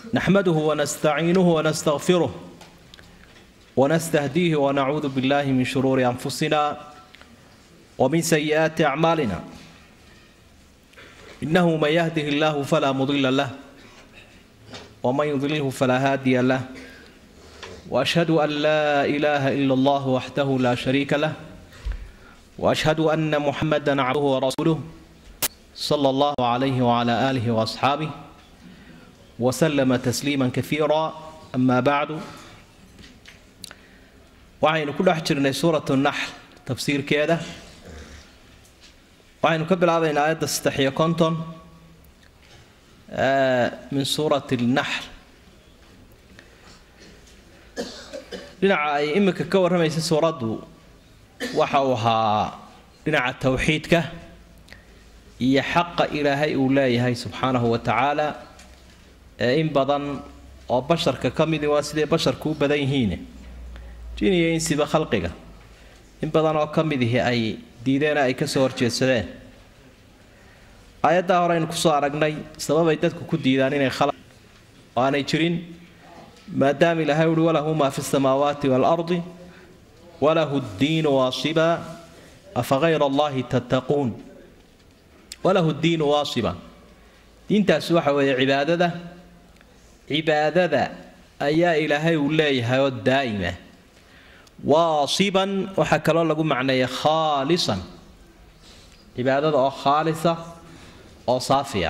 نحمده ونستعينه ونستغفره ونستهديه ونعوذ بالله من شرور أنفسنا ومن سيئات أعمالنا إنه من يهده الله فلا مضل له ومن يضلله فلا هادي له وأشهد أن لا إله إلا الله وحده لا شريك له وأشهد أن محمدا عبده ورسوله صلى الله عليه وعلى آله وأصحابه وسلم تسليما كثيرا أما بعد waxaynu ku dhex jirnay suuratu naxl tafsiirkeeda waxaynu ka bilaabaynaa aayadda saddex iyo konton min suurati naxl dhinaca ay iminka ka warramaysa suuraddu waxa uu ahaa dhinaca towxiidka iyo xaqa ilaahay uu leeyahay subxaanahu wa tacaala ee in badan oo basharka ka midi waa siday basharku u badan yihiin jin iyo insiba khalqiga in badan oo ka midihi ay diideen ay kasoo horjeedsadeen aayaddaa hore aynu kusoo aragnay sababay dadku ku diidaan inay khalaq oo aanay jirin maadaama ilaahay uhi walahu maa fi samaawaati waalardi walahu ddiinu waasiba afa hayra allahi tattaquun walahu ddiinu waasiba diintaasi waxa weeye cibaadada cibaadada ayaa ilaahay uu leeyahay oo daa'ima waasiban waxaa kaloo lagu macneeya khaalisan cibaadada oo khaalisa oo saafiya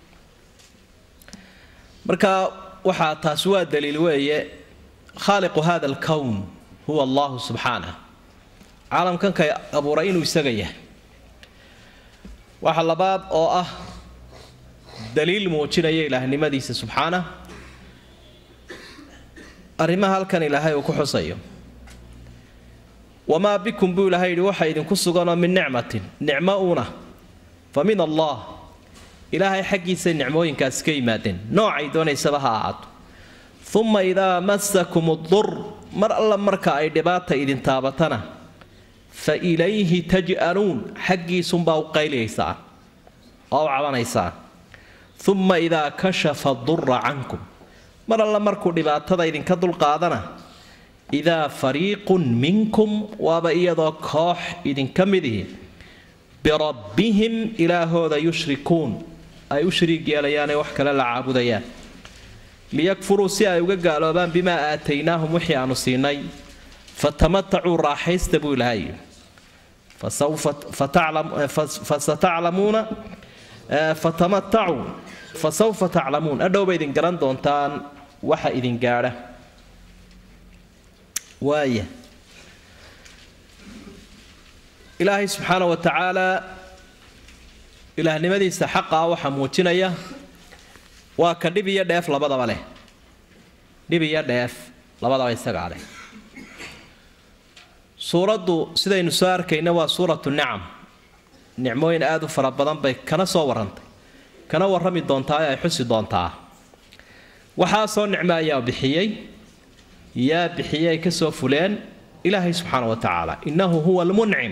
marka waxaa taasi waa daliil weeye khaaliqu hada alkown huwa allahu subxaanah caalamkan kay abuuray inuu isaga yahay waxa labaad oo ah daliil muujinaya ilaahnimadiisa subxaanah arrimaha halkan ilaahay uu ku xusayo wamaa bikum buu ilaahay yidhi waxa idinku suganoo min nicmatin nicmo uuna fa min allah ilaahay xaggiisay nicmooyinkaas ka yimaadeen noocay doonaysaba ha ahaato uma idaa masakum dur mar alla marka ay dhibaata idin taabatana fa ilayhi taj'aluun xaggiisunbaa u qayliyaysaan oo u cabanaysaan uma idaa kashafa dura cankum mar alla markuu dhibaatada idinka dulqaadana idaa fariiqun minkum waaba iyadoo koox idinka midihi birabbihim ilaahooda yushrikuun ay u shariig yeelayaanee wax kale la caabudayaan liyakfuruu si ay uga gaaloobaan bimaa aataynaahum wixii aanu siinay fatamatacuu raaxaysta buu ilahay fasataclamuuna fatamatacuu fasawfa taclamuun adhowba idin garan doontaan waxa idin gaadha waaya ilaahay subxaana wa tacaalaa ilaahnimadiisa xaqaa waxaa muujinaya waa ka dhib iyo dheef labadaba leh dhib iyo dheef labadaba isagaa leh suuraddu sidaynu soo arkayna waa suuratu nicam nicmooyin aada u fara badan bay kana soo warrantay kana warrami doontaa ee ay xusi doontaa waxaasoo nicmo ayaa bixiyey yaa bixiyey ay ka soo fuleen ilaahay subxaana wa tacaala innahu huwa almuncim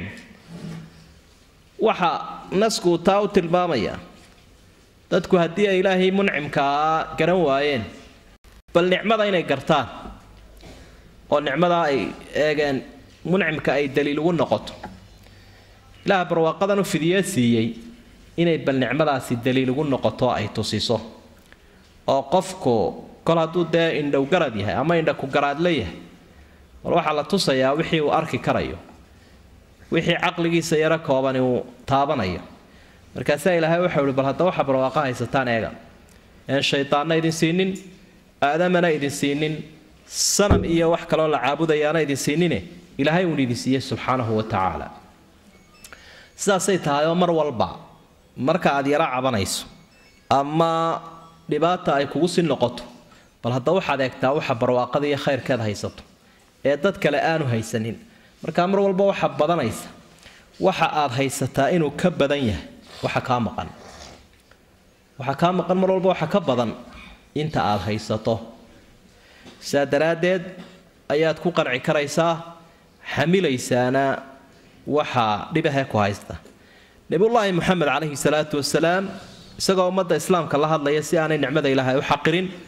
waxa naskuu taa u tilmaamaya dadku haddii ay ilaahay muncimkaa garan waayeen bal nicmada inay gartaan oo nicmadaa ay eegeen muncimka ay daliil ugu noqoto ilaah barwaaqadan u fidiyee siiyey inay bal nicmadaasi daliil ugu noqoto ay tusiso oo qofku kol hadduu dee indhow garad yahay ama indha ku garaadla yahay mar waxaa la tusayaa wixii uu arki karayo wixii caqligiisa yaro koobani uu taabanayo markaasaa ilaahay waxau ihi bal hadda waxa barwaaqo haysataan eega een shaydaanna idin siinin aadamana idin siinin sanam iyo wax kaloo la caabudayaana idin siinine ilaahay uun idin siiyey subxaanahu wa tacaala sidaasay tahay oo mar walba marka aad yaro cabanayso ama dhibaata ay kugu sii noqoto bal hadda waxaad eegtaa waxa barwaaqada iyo khayrkeed haysato ee dad kale aanu haysanin markaa mar walba waxa badanaysa waxa aad haysataa inuu ka badan yahay waxa kaa maqan waxa kaa maqan mar walba waxa ka badan inta aad haysato sidaa daraaddeed ayaad ku qanci karaysaa xamilaysaana waxaa dhibahee ku haysta nebiyullaahi moxamed calayhi salaatu wasalaam isagoo ummadda islaamka la hadlaya si aanay nicmada ilaahay u xaqirin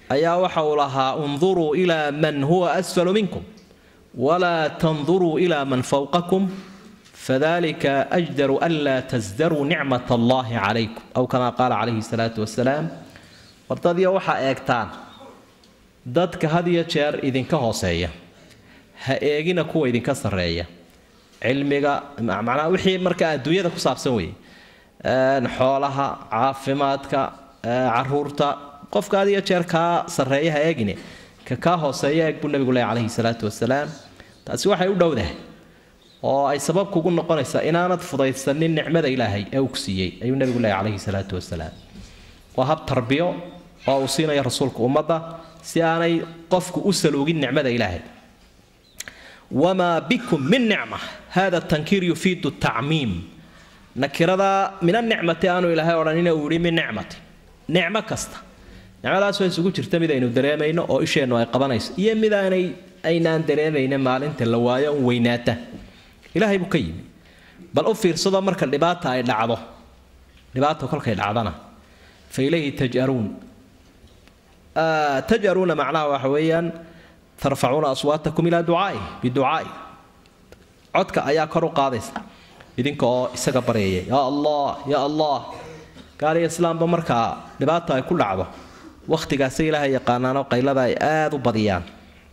ayaa waxa uu lahaa unduruu ilaa man huwa asfalu minkum walaa tanduruu ilaa man fowqakum fadalika ajdaru an laa tasdaruu nicmat allahi calaykum aw kamaa qaala calayhi salaatu wasalaam wardadiyo waxaa eegtaan dadka had iyo jeer idinka hooseeya ha eegina kuwa idinka sarreeya cilmiga macnaa wixii marka adduunyada ku saabsan weeye xoolaha caafimaadka caruurta qofka had iyo jeer kaa sarreeya ha eegine ka kaa hooseeya eeg buu nabigu leeyahy calayhi salaatu wasalaam taasi waxay u dhowdahay oo ay sabab kugu noqonaysaa inaanad fudaysanin nicmada ilaahay ee uu ku siiyey ayuu nabigu leeyahy calayhi salaatu wasalaam waa hab tarbiyo oo uu siinaya rasuulku ummadda si aanay qofku u saluugin nicmada ilaahay wamaa bikum min nicma hada tankiir yufiidu tacmiim nakirada min anicmati aanu ilaahay odhanina uu yihi min nicmati nicmo kasta nicmadaasoo isugu jirta mid aynu dareemayno oo isheennu ay qabanayso iyo mid aanay aynaan dareemayna maalinta la waayo un weynaata ilaahay buu ka yimi bal u fiirsado marka dhibaata ay dhacdo dhibaata kolkay dhacdana fa ilayhi taj'aruun taj'aruuna macnaha waxa weeyaan tarfacuuna aswaatakum ilaa ducaai biducaai codka ayaa kor u qaadaysa idinka oo isaga baryaya yaa allah yaa allah gaaliyo islaamba markaa dhibaata ay ku dhacdo wakhtigaasi ilaahay yaqaanaanoo qaylada ay aada u badiyaan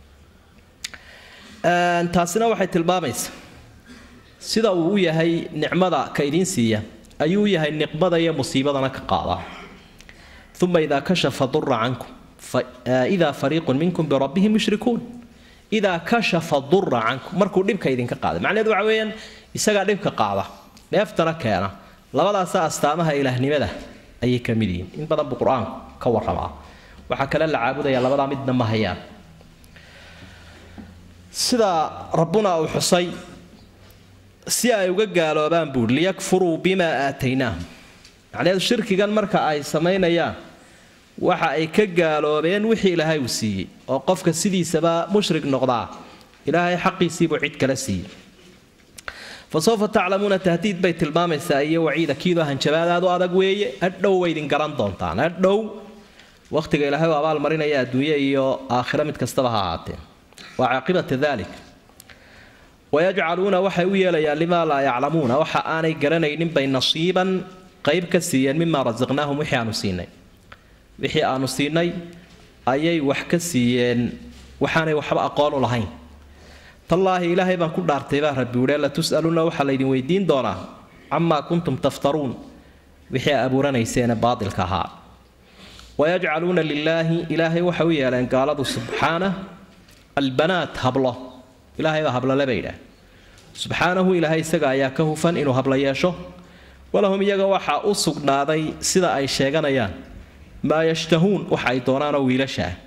taasina waxay tilmaamaysa sida uu u yahay nicmada ka idiin siiya ayuu u yahay niqmada iyo musiibadana ka qaadaa uma idaa kashafa dura cankum idaa fariiqun minkum birabbihim yushrikuun idaa kashafa dura cankum markuu dhibka idinka qaaday macnaheedu waxa weeyaan isagaa dhibka qaada dheeftana keena labadaasa astaamaha ilaahnimada ayay ka mid yihiin in badan buu qur-aanku ka warramaa waxaa kale la caabudaya labadaa midna ma hayaan sida rabbuna uu xusay si ay uga gaaloobaan buuri liyakfuruu bimaa aataynaahum macnaheedu shirkigan marka ay samaynayaan waxa ay ka gaaloobeen wixii ilaahay uu siiyey oo qofka sidiisaba mushrik noqdaa ilaahay xaqiisiibuu cid kala siiyey fa sawfa taclamuuna tahdiid bay tilmaamaysaa iyo waciida kiidoo hanjabaadaad u adag weeye adhow way idin garan doontaan adhow wakhtiga ilaahay u abaalmarinaya adduunye iyo aakhiro mid kastaba ha ahaatee waa caaqibata dalik wayajcaluuna waxay u yeelayaan limaa laa yaclamuuna waxa aanay garanaynin bay nasiiban qayb ka siiyeen mimaa rasaqnaahum wixii aanu siinay wixii aanu siinay ayay wax ka siiyeen waxaanay waxba aqoon u lahayn tallaahi ilaahay baan ku dhaartay baa rabbi wuhi la tus'aluna waxaa laydin weydiin doonaa camaa kuntum taftaruun wixii a abuuranayseene baatilka ahaa wayajcaluuna lilaahi ilaahay waxay u yeeleen gaaladu subxaanah albanaat hablo ilaahay baa hablole bay yidhaah subxaanahu ilaahay isaga ayaa ka hufan inuu hablo yeesho walahum iyaga waxaa u sugnaaday sida ay sheeganayaan maa yashtahuun waxa ay doonaanoo wiilasha ah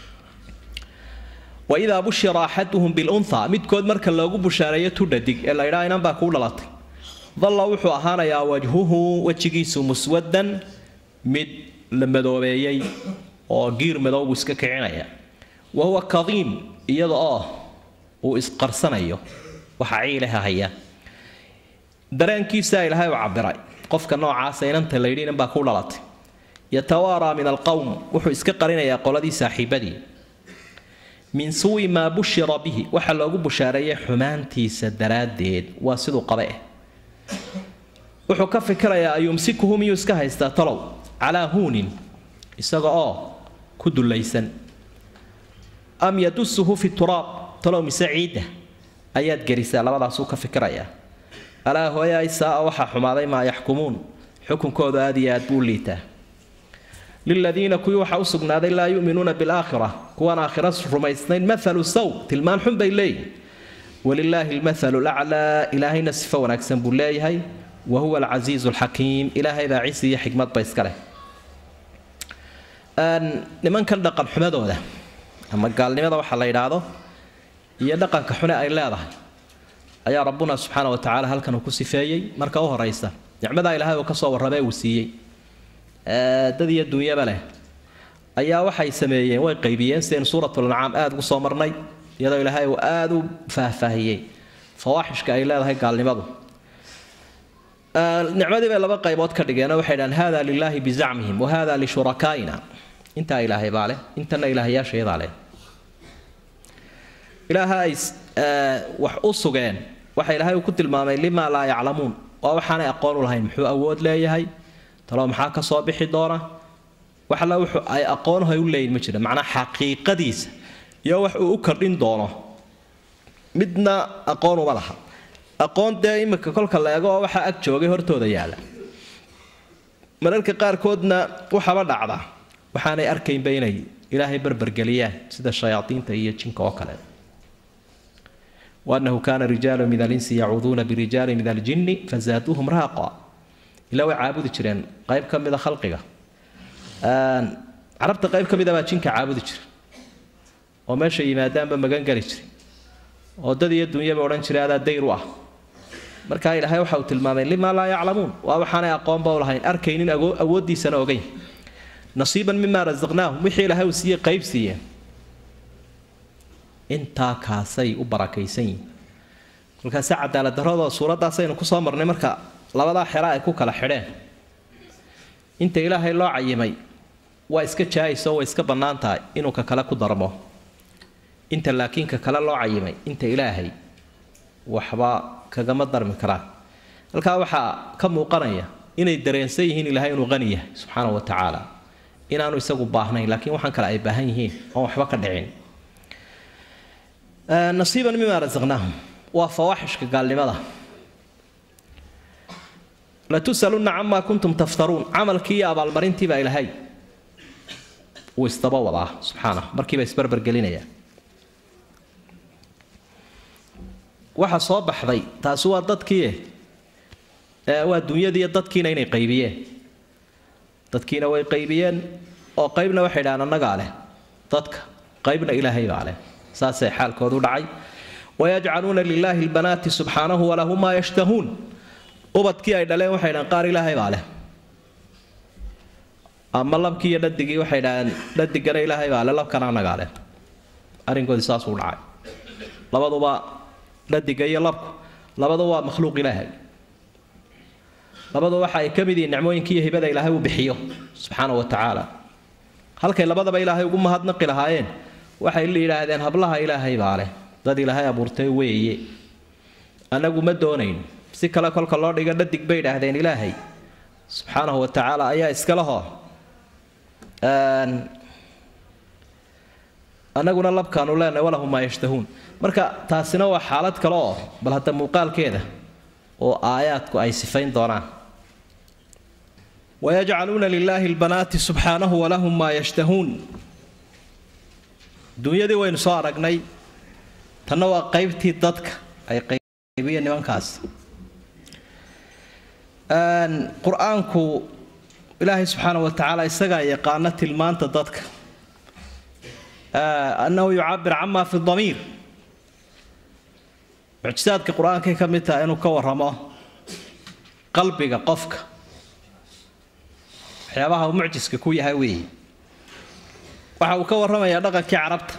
waidaa bushira axaduhum bilunha midkood marka loogu bushaareeyo tudhadig ee la ydhaa inan baa kuu dhalatay dalla wuxuu ahaanayaa wajhuhu wejigiisu muswadan mid la madoobeeyey oo giir madowbu iska kicinaya wa huwa kadiim iyada oo uu isqarsanayo waxa ciilaha haya dareenkiisaa ilaahay u cabiray qofka noocaasa inanta layidhi inan baa kuu dhalatay yatawaaraa min alqowm wuxuu iska qarinayaa qoladii saaxiibadii min suwi maa bushira bihi waxa loogu bushaareeyay xumaantiisa daraaddeed waa siduu qabe eh wuxuu ka fikirayaa ayumsikuhu miyuu iska haystaa talow calaa huunin isaga oo ku dullaysan am yadusuhu fi turaab talow mise ciidda ayaad gerisaa labadaasuu ka fikirayaa alaa hooyaay saa-a waxaa xumaaday maa yaxkumuun xukunkoodu aad iyo aad buu liitaa liladiina kuwii waxaa u sugnaaday laa yu'minuuna bilaakhira kuwaan aakhira rumaysnayn maalu saw tilmaan xun bay leeyihin walilaahi almathalu laclaa ilaahayna sifo wanaagsan buu leeyahay wa huwa alcasiizu alxakiim ilaahay baa cisi iyo xikmadba iska leh nimankan dhaqan xumadooda ama gaalnimada waxa la yidhaahdo iyo dhaqanka xune ay leedahay ayaa rabbuna subxaana wa tacaala halkan uu ku sifeeyey marka u horaysa nicmadaa ilaahay uu ka soo warrabee uu siiyey dad iyo dunyaba leh ayaa waxay sameeyeen way qaybiyeen sidaynu suuratulancaam aada ugu soo marnay iyadoo ilaahay uu aada u faahfaahiyey fawaaxishka ay leedahay gaalnimadu nicmadii bay laba qaybood ka dhigeen oo waxay dhahaan hada lilaahi bizacmihim wa hada lishurakaaina intaa ilaahay baa leh intana ilaahyaashayadaa leh ilaaha ay wax u sugeen waxa ilaahay uu ku tilmaamay limaa laa yaclamuun waa waxaanay aqoon u lahayn muxuu awood leeyahay talo maxaa ka soo bixi doona wax alla wuxuu ay aqoonhay u leeyihin ma jira macnaa xaqiiqadiisa iyo wax uu u kordhin doono midna aqoon uma laha aqoon dee imika kolka la eego oo waxaa ag joogay hortooda yaalla mararka qaarkoodna waxaba dhacda waxaanay arkaynba inay ilaahay barbergeliyaan sida shayaadiinta iyo jinka oo kale waanahu kaana rijaalu min alinsi yacuuduuna birijaali min aljinni fazaaduuhum raaqa ilaa way caabudi jireen qayb ka mida khalqiga carabta qayb ka mida baa jinka caabudi jira oo meesha yimaadaanba magan geli jiray oo dad iyo dunyaba odhan jiray adaa dayr u ah markaa ilaahay waxa uu tilmaamay limaa laa yaclamuun waa waxaanay aqoonba u lahayn arkaynin awooddiisana ogeyn nasiiban mimaa rasaqnaahum wixii ilaahay uu siiyey qayb siiyeen intaa kaasay u barakaysan yihin kolkaase cadaalad darradoo suuraddaasaynu kusoo marnay marka labadaa xera ay ku kala xidheen inta ilaahay loo cayimay waa iska jaayisoo way iska bannaan tahay inuu ka kale ku darmo inta laakiin ka kale loo cayimay inta ilaahay waxba kagama darmi karaan halkaa waxaa ka muuqanaya inay dareensan yihiin ilaahay inuu qani yahay subxaana wa tacaala inaanu isagu baahnayn laakiin waxaan kale ay baahan yihiin oon waxba ka dhicin nasiiban mimaa rasaqnaahum waa fawaaxishka gaalnimada latusalunna camaa kuntum taftaruun camalkii iyo abaalmarintii baa ilaahay uu isdaba wadaa subxaana markiiba isbarbergelinaya waxa soo baxday taasi waa dadkii waa dunyadiiyo dadkiina inay qaybiyeen dadkiina way qaybiyeen oo qaybna waxay dhahaan annagaa leh dadka qaybna ilaahay baa leh saasay xaalkoodu dhacay wayajcaluuna lilaahi lbanaati subxaanahu walahum maa yashtahuun ubadkii ay dhaleen waxay dhahaan qaar ilaahay baa leh ama labkii iyo dhadigii waxay dhahaan dhadigana ilaahay baa leh labkana annagaa leh arrinkoodii saasuu dhacay labaduba dhadiga iyo labku labadu waa makhluuq ilaahay labadu waxa ay ka mid yihiin nicmooyinka iyo hibada ilaahay uu bixiyo subxaana wa tacaala halkay labadaba ilaahay ugu mahadnaqi lahaayeen waxay yidhaahdeen hablaha ilaahay baa leh dad ilaahay abuurtay weeye annagu ma doonayno si kale kolka loo dhigo dhadig bay idhaahdeen ilaahay subxaanahu wa tacaala ayaa iskalehoo annaguna labkaanu leenahay walahum maa yashtahuun marka taasina waa xaalad kale oo bal hadda muuqaalkeeda oo aayaadku ay sifayn doonaan wayajcaluuna lilaahi lbanaati subxaanahu walahum maa yashtahuun dunyadii waynu soo aragnay tanna waa qaybtii dadka ay qaybiyeen nimankaas qur-aanku ilaahay subxaana wa tacaala isagaa yaqaana tilmaanta dadka annahu yucabir camaa fi damiir mucjisaadka qur-aankay ka mid taha inuu ka waramo qalbiga qofka waxyaabaha uu mucjiska ku yahay weeye waxa uu ka warramayaa dhaqankii carabta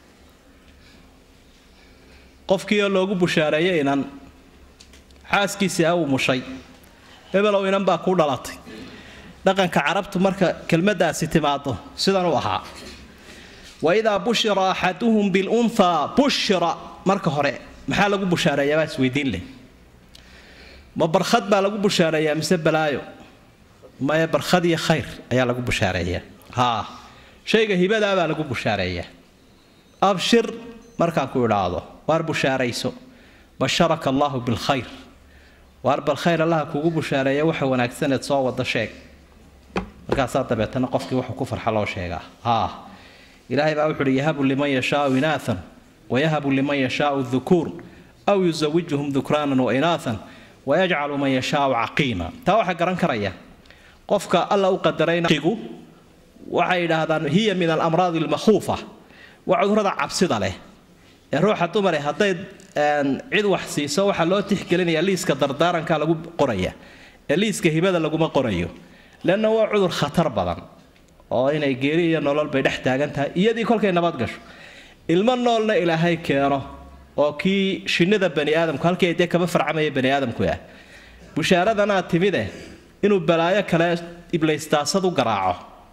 qofkii oo loogu bushaareeyay inan xaaskiisii a uu mushay hebelow inan baa kuu dhalatay dhaqanka carabtu marka kelmaddaasi timaado sidan u ahaa wa idaa bushira axaduhum bilunhaa bushira marka hore maxaa lagu bushaareeyaa baa isweydiin leh ma barkhad baa lagu bushaareeyaa mise balaayo maya barkhad iyo khayr ayaa lagu bushaareeyaa haa shayga hibadaa baa lagu bushaareeyaa abshir markaan ku idhaahdo waar bushaarayso basharaka allaahu bilkhayr waar bal khayr allaha kugu bushaareeya waxa wanaagsaneed soo wada sheeg markaasaa dabeetana qofkii wuxuu ku farxa loo sheegaa haa ilaahay baa wuxuuhi yahabu liman yashaau inaathan wayahabu liman yashaau dhukuur aw yusawijuhum dhukraanan wa inaathan wayajcalu man yashaau caqiima taa waxaa garan karaya qofka alla u qadaraynagu waxay yidhaahdaan hiya min alamraadi almakhuufa waa cudurada cabsida leh ee ruuxa dumare hadday cid wax siiso waxaa loo tixgelinayaa liiska dardaaranka lagu qoraya ee liiska hibada laguma qorayo leanna waa cudur khatar badan oo inay geeri iyo nolol bay dhex taagan tahay iyadii kolkay nabad gasho ilmo noolna ilaahay keeno oo kii shinnida bani aadamku halkii dee kaba farcamaya bani aadamku ah bushaaradanaa timide inuu balaayo kale iblaystaasad u garaaco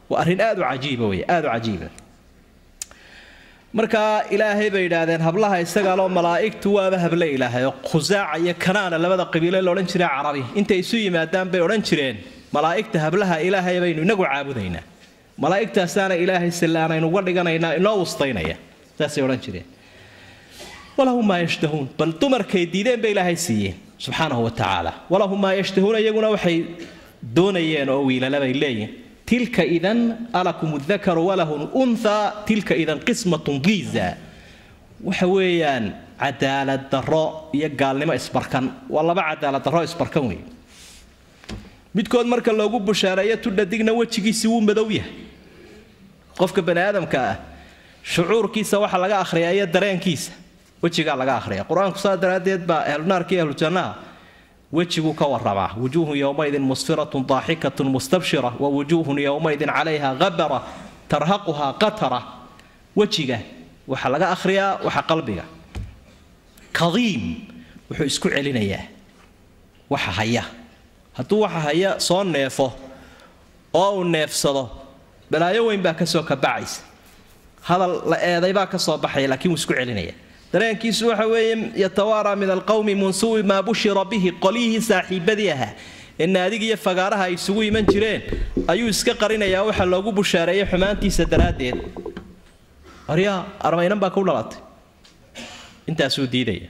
waa arrin aad u cajiiba wey aad u cajiiba markaa ilaahay bay yidhaahdeen hablaha isagaaloo malaa'igtu waaba hable ilaahay oo khusaaca iyo kanaana labada qabiile la odhan jiray carabi intay isu yimaadaan bay odhan jireen malaa'igta hablaha ilaahay baynu inagu caabudaynaa malaa'igtaasaana ilaahay sillaanaynu uga dhiganaynaa inoo wustaynaya saasay odhan jireen walahum maa yashtahuun bal dumarkay diideen bay ilaahay siiyeen subxaanahu wa tacaala walahum maa yashtahuuna iyaguna waxay doonayeen oo wiilala bay leeyihin tilka idan alakum dakaru walahu unthaa tilka idan qismatun diiza waxa weeyaan cadaalad darro iyo gaalnimo isbarkan waa laba cadaalad darro isbarkan wey midkood marka loogu bushaareeyo tudhadigna wejigiisii wuu madow yahay qofka bani aadamka ah shucuurkiisa waxa laga akhriyaa iyo dareenkiisa wejigaa laga akhriya qur-aanku saa daraaddeed baa ahlunaarka iyo ahlujannaha wejiguu ka waramaa wujuuhun yowmaydin musfiratun daaxikatun mustabshira wa wujuuhun yowmaydin calayha habara tarhaquhaa qatara wejiga waxaa laga akhriyaa waxa qalbiga kadiim wuxuu isku celinayaa waxa haya hadduu waxa haya soo neefo oo uu neefsado balaayo weyn baa kasoo kabacaysa hadal la eeday baa ka soo baxaya laakiin wuu isku celinaya dareenkiisu waxa weeye yatawaaraa min alqowmi munsuwi maa bushira bihi qolyihii saaxiibadii ahaa ee naadiga iyo fagaaraha ay isugu iman jireen ayuu iska qarinayaa waxa loogu bushaareeyay xumaantiisa daraaddeed aryaa armaynan baa ku dhalatay intaasuu diidaya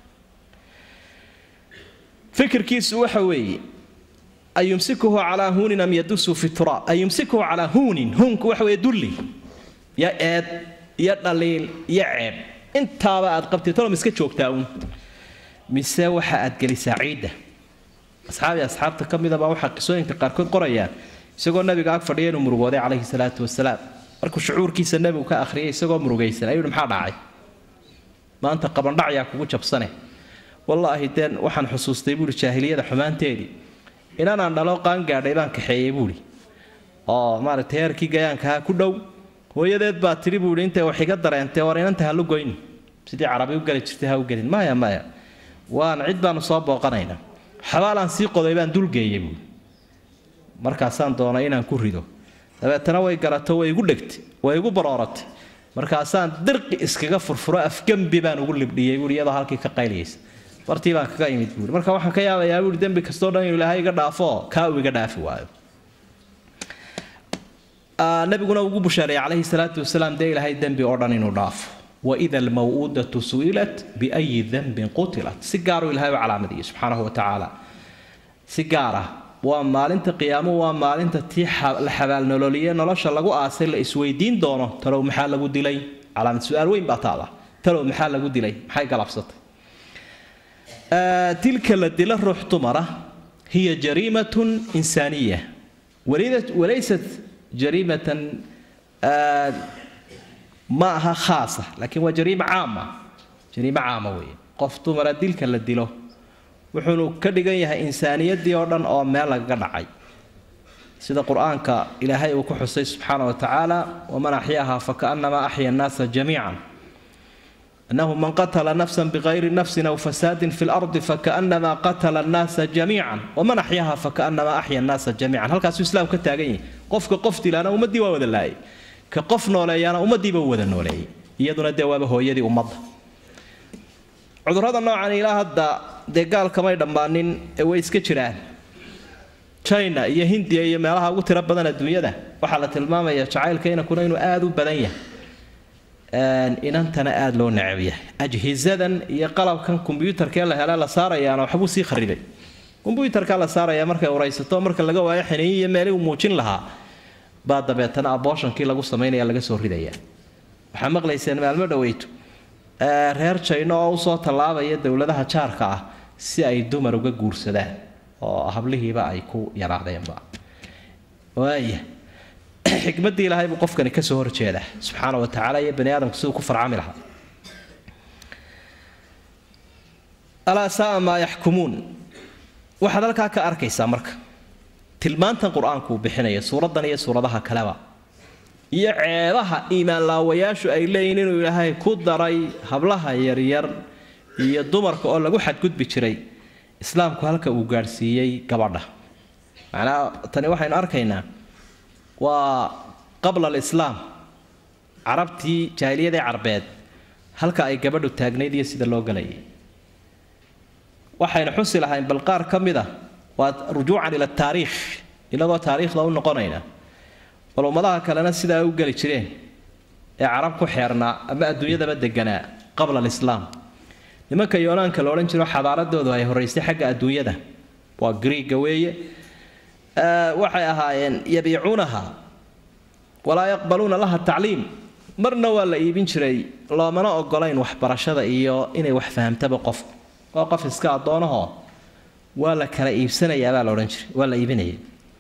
fikirkiisu waxa weeye an yumsikuhu calaa huunin am yadusu fi turaab an yumsikuhu calaa huunin huunku waxa weeye dulli iyo eed iyo dhaliil iyo ceeb intaaba aad qabtay tolom iska joogtaa uun mise waxa aad gelisaa ciidda asxaabi asxaabta ka midaba waxaa qisooyinka qaarkood qorayaan isagoo nabiga ag fadhiya inuu murugooday calayhi salaatu wasalaam markuu shucuurkiisa nebigu ka akhriyay isagoo murugaysan ayuu maxaa dhacay maanta qabandhacyaa kugu jabsane wallaahi deen waxaan xusuustay buuhi jaahiliyada xumaanteedii inanaan dhalo qaangaadhay baan kaxeeyey buuhi oo maaragtay heerkii gayaankaha ku dhow hooyadeed baa tidhi buuhi intay wax iga dareentay war inanta halu goyni sidii carabi u geli jirtay ha u gelin maya maya waan cid baanu soo booqanaynaa xabaalaan sii qoday baan dulgeeyey buuhi markaasaan doonay inaan ku rido dabeetana way garato way igu dhegtay way igu barooratay markaasaan dirqi iskaga furfuro afgembi baan ugu libdhiyey buuhi iyadoo halkii ka qayliyaysa bartii baan kaga imid buuhi marka waxaan ka yaabayaa buuhi dembi kastoo dhan inuu ilaahay iga dhaafo kaa uu iga dhaafi waayo nabiguna ugu bushaareeyay calayhi salaatu wasalaam dee ilaahay dembi oo dhan inuu dhaafo waida almaw'uudatu su'ilat biayi dembin qutilat si gaaruu ilahay u calaamadiyey subxaanahu wa tacaala si gaar ah waa maalinta qiyaamo waa maalinta tii la xabaalnololiye nolosha lagu aasay la isweydiin doono talow maxaa lagu dilay calaamad su-aal weyn baa taala talow maxaa lagu dilay maxay galabsatay tilka la dila ruux dumara hiya jariimatun insaaniya walaysat jariimatan ma aha khaasa laakiin waa jariima caama jariimo caama weeye qof dumara dilka la dilo wuxuunu ka dhigan yahay insaaniyaddii oo dhan oo meel lagaga dhacay sida qur-aanka ilaahay uu ku xusay subxaana wa tacaala waman axyaaha fakaannamaa axya annaasa jamiican أنه من قتل نفسا بغير نفس أو فساد في الأرض فكأنما قتل الناس جميعا ومن أحياها فكأنما أحيا الناس جميعا هل كاسو إسلام كتاغي قفك قفتي لنا أمدي وود الله كقف نولي أنا أمدي بود نولي يدنا الدواب هو يدي أمض عذر هذا النوع عن إله هذا دقال كما يدنبانين ويس كتشران china iyo hindiya iyo meelaha ugu tiro badan adduunyada waxaa la tilmaamaya jacaylkayna kuna inuu aada u badan yahay inantana aada loo necab yahay ajhisadan iyo qalabkan kombyuutarkee la hele la saarayaana waxbuu sii kharibay kombyuutarkaa la saaraya markay uraysato marka laga waayo xiniyi iyo meelii uu muujin lahaa baa dabeetana abooshankii lagu samaynaya laga soo ridaya waxaa maqlayseen maalmo dhaweyto reer jayno oo usoo tallaabaya dowladaha jaarka ah si ay dumar uga guursadaan oo hablihiiba ay ku yaraadeenba waaya xikmaddii ilaahay buu qofkani ka soo horjeedaa subxaana wa tacaala iyo bani aadamku siduu ku farcami lahaa alaa saaa maa yaxkumuun waxaad halkaa ka arkaysaa marka tilmaantan qur-aanku uu bixinaya suuraddan iyo suuradaha kaleba iyo ceebaha iimaanlaawayaashu ay leeyihin inuu ilaahay ku daray hablaha yaryar iyo dumarka oo lagu xadgudbi jiray islaamku halka uu gaadhsiiyey gabadha macnaa tani waxaynu arkaynaa waa qabla alislaam carabtii jaahiliyadii carbeed halka ay gabadhu taagnayd iyo sida loo galayay waxaynu xusi lahayn bal qaar ka mid a waa rujuucan ila taariikh inagoo taariikhda u noqonayna bal ummadaha kalena sidaa ay u geli jireen ee carab ku xeernaa ama adduunyadaba deganaa qabla alislaam nimanka yoonaanka la odhan jiro xadaaradoodu ay horeysay xagga adduunyada waa griiga weeye waxay ahaayeen yabiicuunaha walaa yaqbaluuna laha tacliim marna waa la iibin jiray loomana ogolayn waxbarashada iyo inay wax fahamtaba qofku waa qof iska addoonahoo waa la kala iibsanayaabaa la odhan jiray waa la iibinaya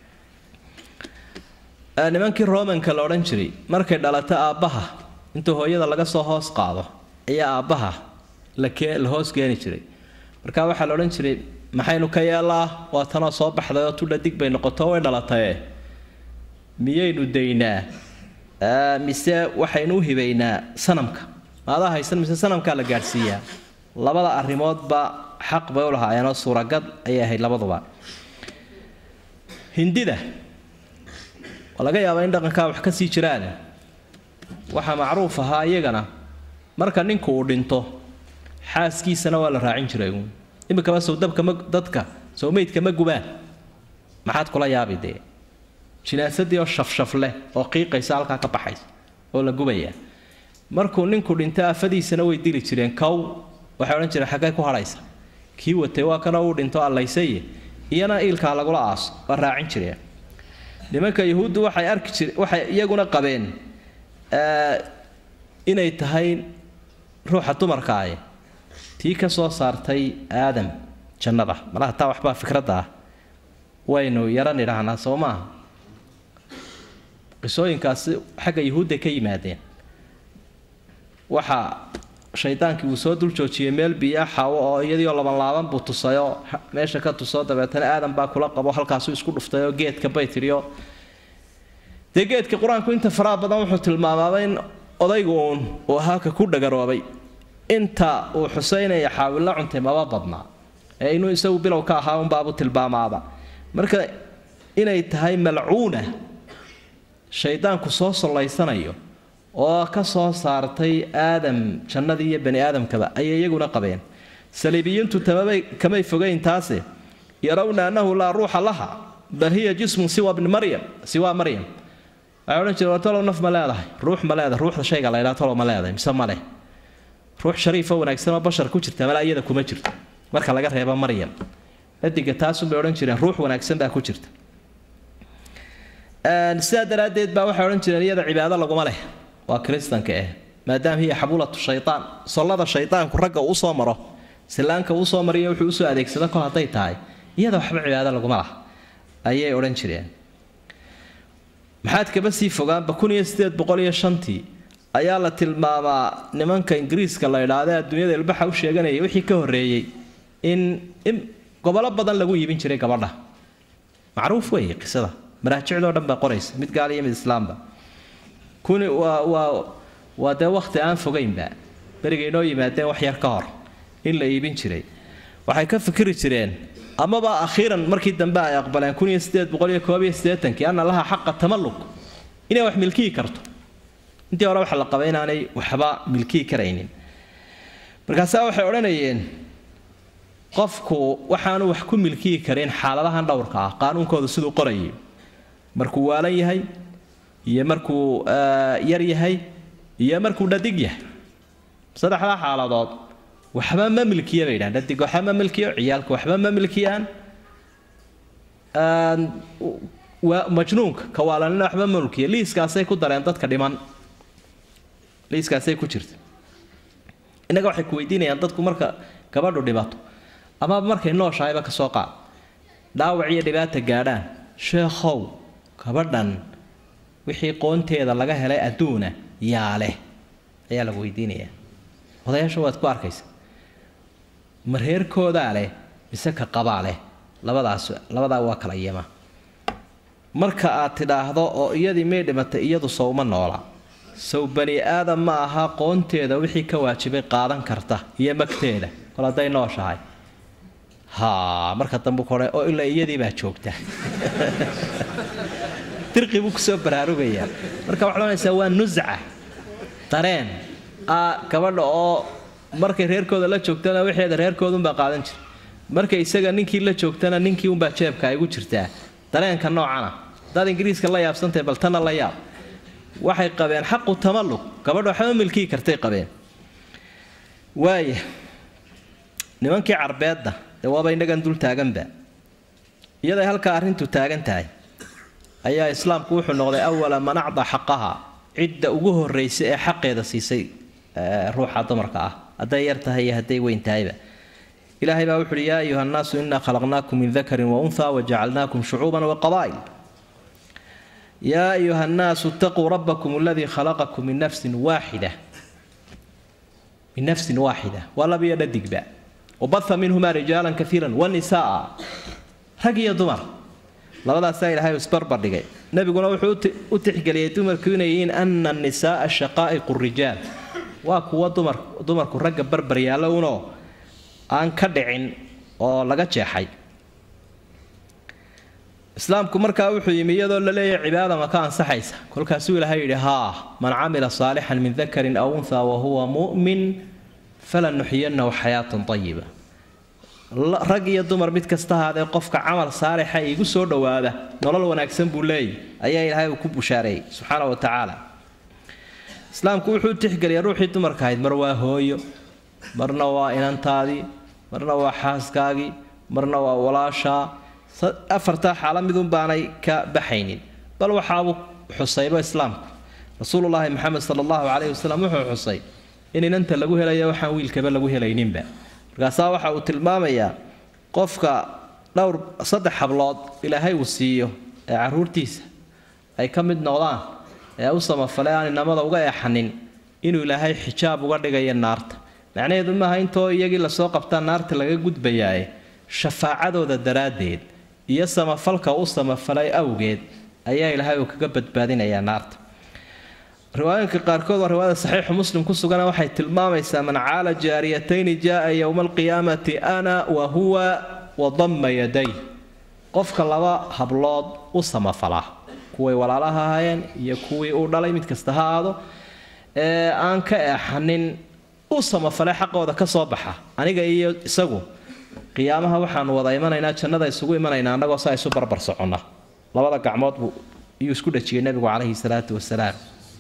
nimankii romanka la odhan jiray markay dhalato aabbaha intuu hooyada laga soo hoos qaado ayaa aabbaha la hoos keeni jiray marka waxaa la odhan jiray maxaynu ka yeelaa waa tanoo soo baxday oo tudha dig bay noqoto way dhalataye miyaynu daynaa mise waxaynu u hibaynaa sanamka maadaa haysan mise sanamkaa la gaadhsiiyaa labada arrimoodba xaq bay u lahaayeenoo suuragad ayay ahayd labaduba hindida waa laga yaabaa in dhaqankaa wax ka sii jiraan waxaa macruuf ahaa iyagana marka ninku uu dhinto xaaskiisana waa la raacin jiray uun iminkaba sowdabka ma dadka sowmeydka ma gubaan maxaad kula yaabi dee jinaasadii oo shafshaf leh oo qiiqaysa halkaa ka baxaysa oo la gubaya markuu ninku dhinto afadiisana way dili jireen kow waxay odhan jireen xaggay ku hadhaysa kii watay waa kana uu dhinto allaysaye iyana iilkaa lagula aaso waa raacin jireen nimanka yuhuuddu waxay arki jire waxay iyaguna qabeen inay tahay ruuxa dumarkaaye tii ka soo saartay aadam jannada malaha taa waxbaa fikradda ah waynu yaran idhaahnaa soo maaha qisooyinkaasi xagga yuhuudda ka yimaadeen waxaa shaydaankii uu soo dul joojiyey meel biyaa xaawo oo iyadiioo labanlaaban buu tusayoo meesha ka tusoo dabeetana aadan baa kula qabo halkaasuu isku dhuftayoo geedka bay tidhioo dee geedka qur-aanku inta faraha badan wuxuu tilmaamaaba in odaygu uun uu ahaa ka ku dhagaroobay inta uu xuseynaya xaawilla cuntay maba badnaa ee inuu isagu bilow ka ahaa unbaabu tilmaamaaba marka inay tahay malcuuna shaydaanku soo sollaysanayo oo ka soo saartay aadam jannadii iyo bani aadamkaba ayay iyaguna qabeen saliibiyiintu tamabay kamay fogeyn taase yarawna annahu laa ruuxa laha bal hiya jismun siwa bni maryam siwaa maryam waxay odhan jireen tolow naf ma leedahay ruux ma leedahay ruuxda shayga la ydhaha tolow ma leedahay mise ma leh ruux shariifo wanaagsan oo bashar ku jirta mala iyada kuma jirto marka laga reebo maryam adiga taasunbay odhan jireen ruux wanaagsan baa ku jirta sidaa daraaddeed baa waxay odhan jireen iyada cibaado laguma leh waa kiristanka ah maadaama hiya xabulatu shaytaan sollada shaydaanku ragga uu usoo maro silaanka uusoo mariyo wuxuu usoo adeegsado kol hadday tahay iyada waxba cibaado laguma lah ayay odhan jireen maxaad kaba sii fogaanba kun iyo sideed boqol iyo shantii ayaa la tilmaamaa nimanka ingiriiska la idhaahda adduunyada ilbaxa u sheeganaya wixii ka horreeyey in in gobolo badan lagu iibin jiray gabadha macruuf weeye qisada maraajicdoo dhan baa qoraysa mid gaal iyo mid islaamba kuni waa waa waa dee wakhti aan fogaynba berigay noo yimaadeen wax yar ka hor in la iibin jiray waxay ka fikiri jireen amaba akhiiran markii dambe ay aqbaleen kun iyo sideed boqol iyo koob iyo siddeetankii anna laha xaqa tamalluk inay wax milkiyi karto intii hore waxa la qabay inaanay waxba milkiyi karaynin markaasaa waxay odhanayeen qofku waxaanu wax ku milkiyi karin xaaladahan dhowrka ah qaanuunkooda siduu qorayay markuu waalan yahay iyo markuu yar yahay iyo markuu dhadig yahay saddexdaa xaaladood waxba ma milkiya bay yidhahan dhadig waxba ma milkiyo ciyaalka waxba ma milkiyaan majnuunka kawaalanina waxba ma milkiya liiskaasay ku dareen dadka dhiman liiskaasay ku jirta innaga waxay ku weydiinayaan dadku marka gabadhu dhibato ama markay nooshahayba ka soo qaad dhaawac iyo dhibaata gaadhaan sheekhow gabadhan wixii qoonteeda laga helay adduuna yaa leh ayaa lagu weydiinayaa odayaasha waad ku arkaysa ma reerkoodaa leh mise ka qabaa leh labadaas labadaa waa kala yama marka aad tidhaahdo oo iyadii may dhimatay iyadu sowma noola sow bani aadam ma aha qoonteeda wixii ka waajibay qaadan karta iyo magteeda kol hadday nooshahay haa marka dambe kore oo ilaa iyadii baa joogta dirqi buu kusoo baraarugayaa marka waxaad ohanaysaa waa nusca dareen ah gabadha oo markay reerkooda la joogtana wixeeda reerkoodunbaa qaadan jira markay isaga ninkii la joogtana ninkii unbaa jeebka ay gu jirtaa dareenka noocana hadaad ingiriiska la yaabsantahay bal tana la yaab waxay qabeen xaqu tamallug gabadha waxba milkii kartay qabeen waaya nimankii carbeedda dee waaba innagan dul taaganba iyaday halkaa arrintu taagan tahay ayaa islaamku wuxuu noqday awala man acda xaqaha cidda ugu horraysa ee xaqeeda siisay ruuxa dumarka ah hadday yar tahay iyo hadday weyn tahayba ilaahay baa wuxuuhi yaa ayuha nnaasu inaa khalaqnaakum min dakarin wa unha wajacalnaakum shucuuban wa qabaa'il yaa ayuha nnaasu itaquu rabbakum aladii khalaqakum min nafsin waaxida min nafsin waaxida waa labiyo dhadigba wabaha minhumaa rijaalan kaiira wanisaa rag iyo dumar labadaasaa ilaahay isbarbar dhigay nebiguna wuxuu u tixgeliyey dumarku inay yihiin ana nisaaa shaqaa'iqu rijaal waa kuwa dumar dumarku ragga barbar yaalla unoo aan ka dhicin oo laga jeexay islaamku markaa wuxuu yimi iyadoo la leeyahay cibaada ma ka ansaxaysa kolkaasuu ilaahay yidhi haa man camila saalixan min dakarin aw unha wahuwa mu'min falanuxiyanahu xayaatan ayiba rag iyo dumar mid kasta ahaadee qofka camal saalixa iigu soo dhowaada nolol wanaagsan buu leeyahy ayaa ilaahay uu ku bushaareeyey subxaana wa tacaala islaamku wuxuu tixgeliyay ruuxii dumarka ahayd mar waa hooyo marna waa inantaadii marna waa xaaskaagii marna waa walaashaa afartaa xaala midun baanay ka baxaynin bal waxaabuu xusayba islaamku rasuululaahi maxamed sala allahu caleyhi wasalam wuxuu xusay in inanta lagu helayo waxaan wiilkaba lagu helayninba markaasaa waxa uu tilmaamayaa qofka dhowr saddex hablood ilaahay uu siiyo ee caruurtiisa ay ka mid noqdaan ee u samafalay aan inamada uga eexanin inuu ilaahay xijaab uga dhigayo naarta macnaheedu maaha intoo iyagii lasoo qabtaa naarta laga gudbayaaye shafaacadooda daraaddeed iyo samafalka u samafalay awgeed ayaa ilaahay uu kaga badbaadinayaa naarta riwaayinka qaarkood waa riwaayada saxiixu muslim ku sugana waxay tilmaamaysaa man caala jaariyatayni jaaa yowma alqiyaamati ana wa huwa wadamma yaday qofka laba hablood u samafala kuway walaalaha ahaayeen iyo kuwii uu dhalay mid kasta ha aado ee aan ka eexanin u samafalay xaqooda ka soo baxa aniga iyo isagu qiyaamaha waxaanu wada imanaynaa jannada isugu imanaynaa annagoo saa isu barbar soconna labada gacmood buu iyuu isku dhajiyey nebigu calayhi salaatu wasalaam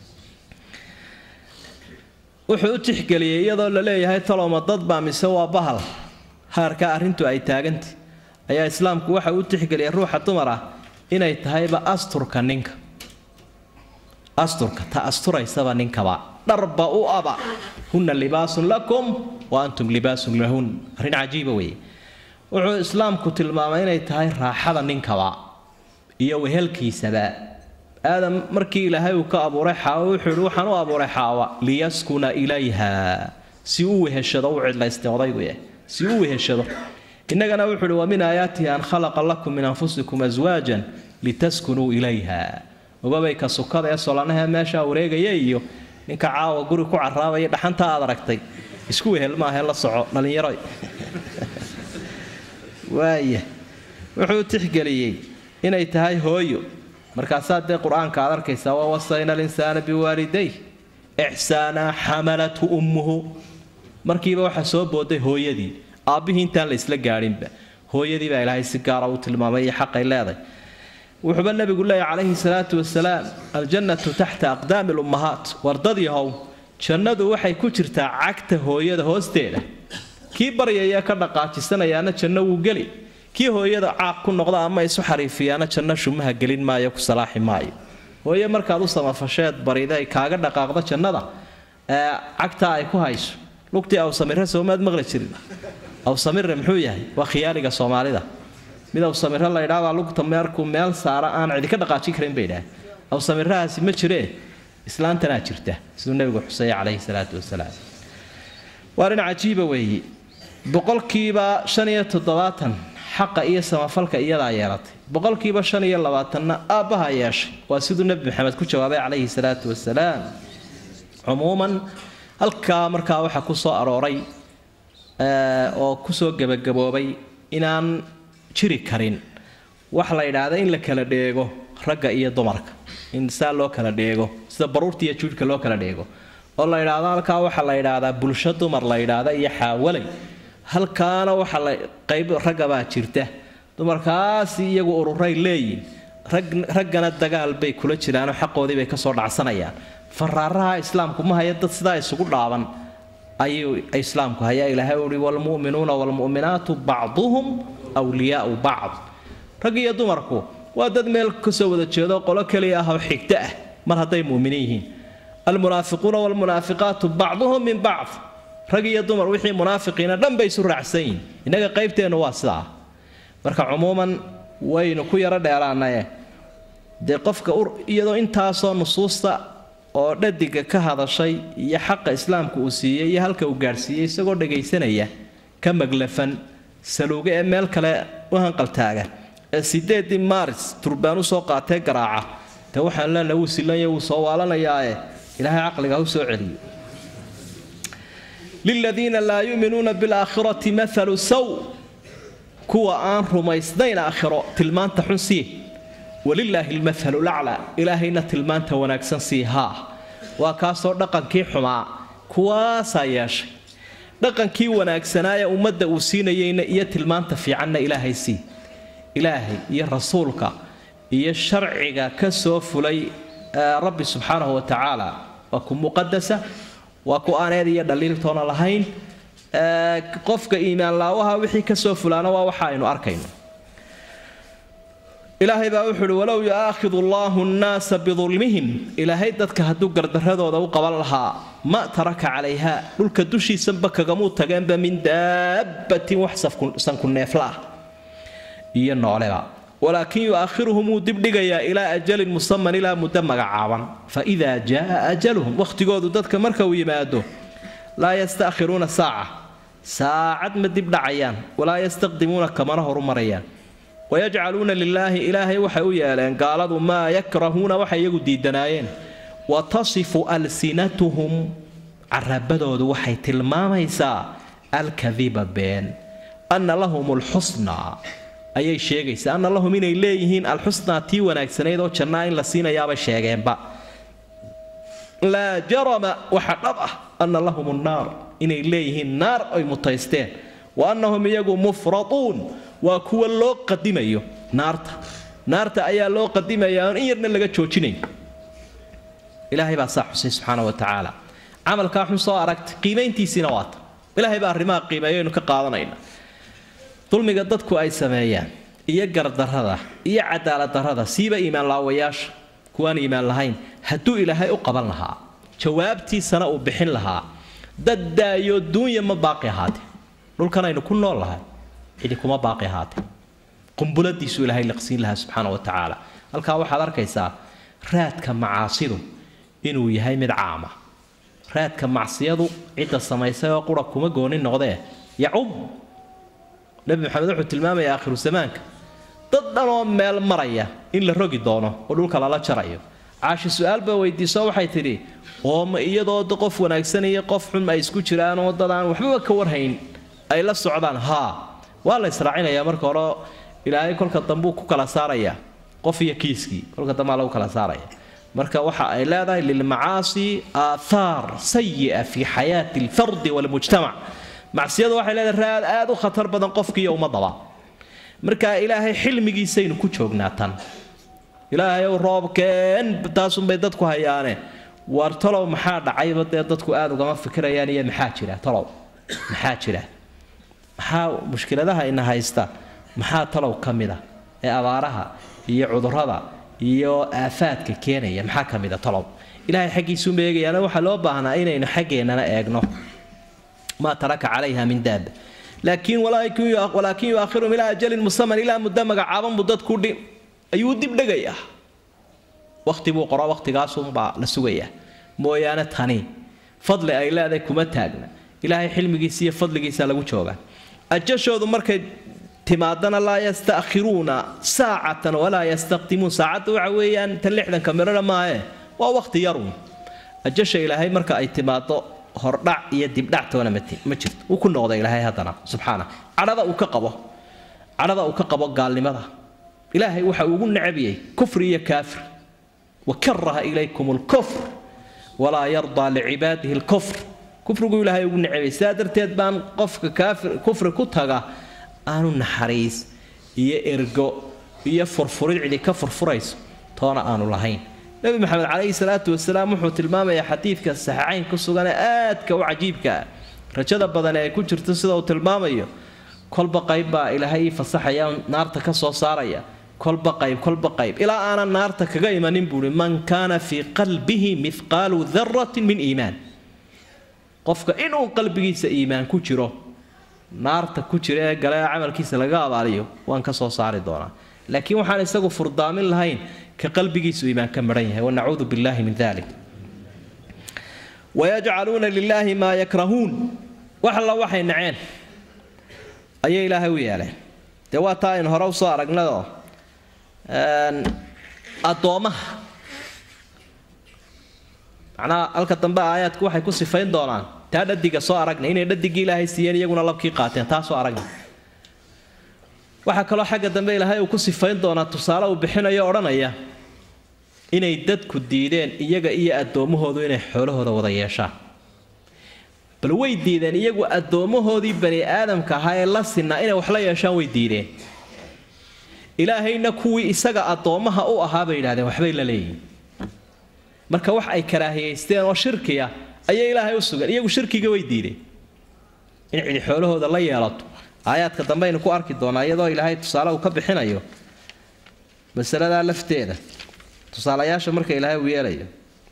wuxuu u tixgeliyey iyadoo la leeyahay taloma dad baa mise waa bahal haarka arrintu ay taagantay ayaa islaamku waxa u tixgeliyay ruuxa dumar ah inay tahayba asturka ninka asturka ta asturaysaba ninkaba dharba u aba hunna libaasun lakum wa antum libaasun lahun arrin cajiiba weeye wuxuu islaamku tilmaamay inay tahay raaxada ninkaba iyo wehelkiisaba aadam markii ilaahay uu ka abuuray xaawa wuxuu yihi waxaan u abuuray xaawa liyaskuna ilayha si u weheshado u cidlaystay odaygu yahay si u weheshado innagana wuxuu ihi wa min aayaatihi an khalaqa lakum min anfusikum aswaajan litaskunuu ilayha ogabay ka sukada ee solanaha meeshaa wareegaya iyo ninka caawa guri ku caraabaya dhaxanta aad aragtay isku wehel maahe la soco dhallinyaro waaya wuxuu tixgeliyey inay tahay hooyo markaasaa dee qur-aanka aad arkaysaa wa wasayna alinsaana biwaaliday ixsaana xamalathu ummuhu markiiba waxaa soo booday hooyadii aabbihii intaan la isla gaadhinba hooyadii baa ilaahay si gaara u tilmaamay iyo xaqay leeday wuxuuba nabigu leeyahy calayhi salaatu wasalaam aljannatu taxta aqdaami lummahaat wardadii how jannadu waxay ku jirtaa cagta hooyada hoosteeda kii baryaya ka dhaqaajisanayaana janno wuu geli kii hooyada caaq ku noqda ama isu xariifiyaana janno shumaha gelin maayo ku salaaxi maayo hooye markaad u samafasheed barida ay kaaga dhaqaaqdo jannada ee cagtaa ay ku hayso lugtii awsamire soomaad maqli jirin awsamire muxuu yahay waa khiyaaliga soomaalida mid awsamire la ydhaabaa lugta meerkuu meel saara aan cidi ka dhaqaajin karin bay idhaah awsamirahaasi ma jiree islaantanaa jirta siduu nebigu xuseeye calayhi salaatu wasalaam waa dhin cajiiba weeye boqolkiiba shan iyo toddobaatan xaqa iyo samafalka iyadaa yeelatay boqolkiiba shan iyo labaatanna aabbaha yeeshay waa siduu nebi maxamed ku jawaabay calayhi salaatu wasalaam cumuuman halkaa markaa waxaa ku soo arooray oo kusoo gebagaboobay inaan jiri karin wax la yidhaahda in la kala dheego ragga iyo dumarka in saa loo kala dheego sida baruurta iyo juudhka loo kala dheego oo la yidhaahdo halkaa waxaa la yidhaahdaa bulsho dumar la yidhaahda iyo xaawalay halkaana waxaa la qayb raggabaa jirta dumarkaasi iyagu ururay leeyihin raggana dagaal bay kula jiraanoo xaqoodii bay kasoo dhacsanayaan faraaraha islaamku ma haya dad sidaa isugu dhaaban ayuu islaamku hayaa ilaahay uhi waalmu'minuuna waalmu'minaatu bacduhum wliyaau bacd rag iyo dumarku waa dad meel kasoo wada jeedo qolo keliya ah oo xigto ah mar hadday mu'miniin yihiin almunaafiquuna waalmunaafiqaatu bacduhum min bacd rag iyo dumar wixii munaafiqiina dhan bay isu raacsan yihin innaga qaybteennu waa sidaa marka cumuuman waynu ku yaro dheeraanaye dee qofka iyadoo intaasoo nusuusta oo dhadiga ka hadashay iyo xaqa islaamka uu siiyey iyo halka uu gaadhsiiyey isagoo dhagaysanaya ka maglafan saluuge ee meel kale u hanqaltaaga ee sideedii maaris turbaan usoo qaatee garaaca dee waxaan leenahay wuu silanya wuu soo waalanayaae ilaahay caqliga u soo celiyo liladiina laa yuuminuuna bilaakhirati maalu saw kuwa aan rumaysnayn aakhiro tilmaanta xun sii walilaahi lmathalu laclaa ilaahayna tilmaanta wanaagsan sii haa waa kaasoo dhaqankii xumaa kuwaasaa yeeshay dhaqankii wanaagsanaaye ummadda uu siinayeyna iyo tilmaanta fiicanna ilaahay sii ilaahay iyo rasuulka iyo sharciga ka soo fulay rabbi subxaanahu wa tacaala waa ku muqadasa waa ku aaneed iyo dhaliiltoona lahayn qofka iimaan laawaha wixii kasoo fulaana waa waxa aynu arkayno ilaahay baa wuxuu uhi walow yu'aakhidu allaahu nnaasa bidulmihim ilaahay dadka hadduu gardaradooda u qaban lahaa ma taraka calayha dhulka dushiisanba kagamuu tageenba min daabbatin wax sanku neefla ah iyo nooleba walaakin yu'aakhiruhum wuu dibdhigayaa ilaa ajalin musaman ilaa muddo magacaaban fa idaa jaa ajaluhum wakhtigoodu dadka marka uu yimaado laa yasta'khiruuna saaca saacad ma dib dhacayaan walaa yastaqdimuuna kamana horumarayaan wayajcaluuna lilaahi ilaahay waxay u yeeleen gaaladu maa yakrahuuna waxay iyagu diidanaayeen wa tasifu alsinatuhum carabadoodu waxay tilmaamaysaa alkadiba been anna lahum alxusnaa ayay sheegaysaa anna lahum inay leeyihiin alxusnaa tii wanaagsanayd oo jannaa in la siinayaabay sheegeenba laa jarama waxa dhab ah anna lahum nnaar inay leeyihiin naar ay mutaysteen wa annahum iyagu mufraduun waa kuwa loo qadimayo naarta naarta ayaa loo qadimayaa oon in yarna laga joojinayn ilaahay baa saa xusay subxaana wa tacaala camalkaa xun soo aragtay qiimayntiisiina waata ilaahay baa arrimaha qiimeeyaynu ka qaadanayna dulmiga dadku ay sameeyaan iyo gardarrada iyo cadaaladdarrada siiba iimaan laawayaasha kuwaan iimaan lahayn hadduu ilaahay u qaban lahaa jawaabtiisana uu bixin lahaa dad daayo duunya ma baaqi ahaatee dhulkan aynu ku nool lahay cidi kuma baaqi ahaatee qumbuladiisu ilaahay liqsiin lahaa subxaana wa tacaala halkaa waxaad arkaysaa raadka macaasidu inuu yahay mid caama raadka macsiyadu cidda samaysay oo qura kuma gooni noqdee yacum nebi maxamed wuxuu tilmaamaya aakhiru zamaanka dad dhanoo meel maraya in la rogi doono oo dhulka lala jarayo caashi su-aal baa weydiiso waxay tidhi oo ma iyadoo qof wanaagsan iyo qof xun ay isku jiraanoo dad aan waxbaba ka warhayn ay la socdaan haa waa la israacinayaa marka hore ilaahay kolka dambuu ku kala saarayaa qof iyo kiiskii kolka dambaa lagu kala saaraya marka waxa ay leedahay lilmacaasi aathaar sayi'a fi xayaati alfardi walmujtamac macsiyadu waxay leedahay raad aad u khatar badan qofkiiyo ummadaba marka ilaahay xilmigiisaynu ku joognaa tan ilaahay ow roobkeen taasunbay dadku hayaane war talow maxaa dhacayba dee dadku aada ugama fikirayaan iyo maxaa jira talow maxaa jira maxaa mushkiladaha ina haysta maxaa talow ka mid a ee abaaraha iyo cudurrada iyo aafaadka keenaya maxaa ka mid a talow ilaahay xaggiisuuma eegayaana waxaa loo baahnaa inaynu xaggeennana eegno maa taraka calayha min daaba laakiin walaakin yuaakhirum ilaa ajalin musaman ilaa muddo magacaaban buu dadku dhi ayuu dib dhegayaa wakhti buu qoro wakhtigaasunbaa la sugayaa mooyaane tani fadli ay leedahay kuma taagna ilaahay xilmigiisa iyo fadligiisa lagu joogaa ajashoodu markay timaadana laa yasta'khiruuna saacatan walaa yastaqdimuun saacadda waxa weeyaan tan lixdanka midhona maahe waa wakhti yarun ajasha ilaahay marka ay timaado hordhac iyo dibdhac toona ma jirto wuu ku noqda ilaahay haddana subxaana cadhada uu ka qabo cadhada uu ka qabo gaalnimada ilaahay waxa ugu necabiyey kufri iyo kaafir wakaraha ilaykum lkufr walaa yardaa licibaadihi lkufr kufrigu ilaahay ugu necabiyey sidaa darteed baan qofka kaafir kufri ku taga aanu naxariis iyo ergo iyo furfurid cidi ka furfurayso toona aanu lahayn nebi maxamed calayhi salaatu wasalaam wuxuu tilmaamayaa xadiidka saxiixayn ku sugan ee aadka u cajiibka ah rajada badan ee ay ku jirto sida uu tilmaamayo kolba qayb baa ilaahay ii fasaxaya naarta ka soo saaraya kolba qayb kolba qayb ilaa aanan naarta kaga imanin buuhi man kaana fii qalbihi mithqaalu daratin min iimaan qofka inuu qalbigiisa iimaan ku jiro naarta ku jira ee gale ee camalkiisa laga abaaliyo waan ka soo saari doonaa laakiin waxaan isagu furdaamin lahayn ka qalbigiisu iimaan ka maran yahay wanacuudu billahi min dalik wayajcaluuna lilaahi maa yakrahuun wax alla waxay naceen ayay ilaahay u yeeleen dee waa taa aynu hore usoo aragnayoo addoommaha macnaha halka dambe aayaadku waxay ku sifayn doonaan taa dhadiga soo aragna inay dhadigii ilaahay siiyeen iyaguna labkii qaateen taa soo aragna waxaa kaloo xagga dambe ilaahay uu ku sifayn doonaa tusaale uu bixinayo odhanaya inay dadku diideen iyaga iyo addoommahoodu inay xoolahooda wada yeeshaan bal way diideen iyagu addoommahoodii bani aadamka ahaa ee la sinaa inay wax la yeeshaan way diideen ilaahayna kuwii isaga addoommaha u ahaa bay yidhahdeen waxbay la leeyihin marka wax ay karaahiyaysteen oo shirkiya ayay ilaahay u sugan iyagu shirkiga way diideen in cidi xoolahooda la yeelato aayaadka dambe aynu ku arki doonaa iyadoo ilaahay tusaale uu ka bixinayo masaladaa lafteeda tusaalayaasha marka ilaahay uu yeelayo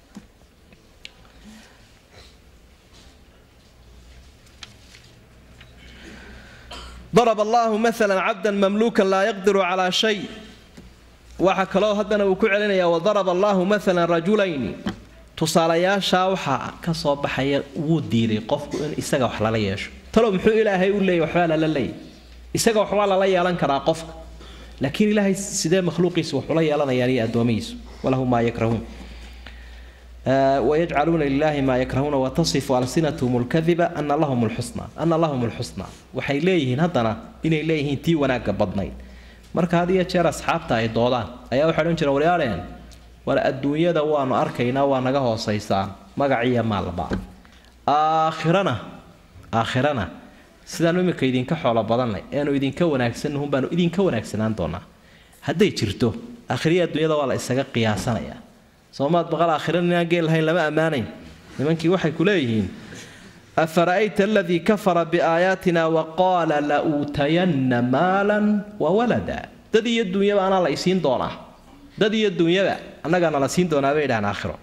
darab allaahu maalan cabdan mamluukan laa yaqdiru calaa shay waxaa kaloo haddana uu ku celinayaa wadaraba allaahu maalan rajulayni tusaalayaashaa waxaa ka soo baxaya wuu diiday qofku in isaga wax lala yeesho talow muxuu ilaahay u leeyay waxbaa lala leeyay isaga waxbaa lala yeelan karaa qofka laakiin ilaahay sidee makhluuqiisa waxula yeelanayaan iyo addoomihiisu walahu maa yakrahuun wayajcaluuna lilaahi maa yakrahuuna watasifu alsinatuhum lkadiba ana lahum lxusna ana lahum lxusna waxay leeyihiin haddana inay leeyihiin tii wanaagga badnayd marka had iyo jeer asxaabta ay doodaan ayaa waxay odhan jireen waryaaleen war adduunyada waanu arkaynaa waa naga hoosaysaan magaciiyo maalba aakhirana aakhirana sidaanu iminka idinka xoolo badannay eanu idinka wanaagsanahun baanu idinka wanaagsanaan doonaa hadday jirto aakhiriya adduunyada waa la isaga qiyaasanayaa soomaad baqal aakhirana inaan geel lahayn lama ammaanayn nimankii waxay ku leeyihiin afara'ayta aladii kafara biaayaatina waqaala la uutayanna maalan wa walada dad iyo duunyaba anaa la isiin doonaa dad iyo duunyaba annagaana la siin doonaa bay idhahaan aakhiro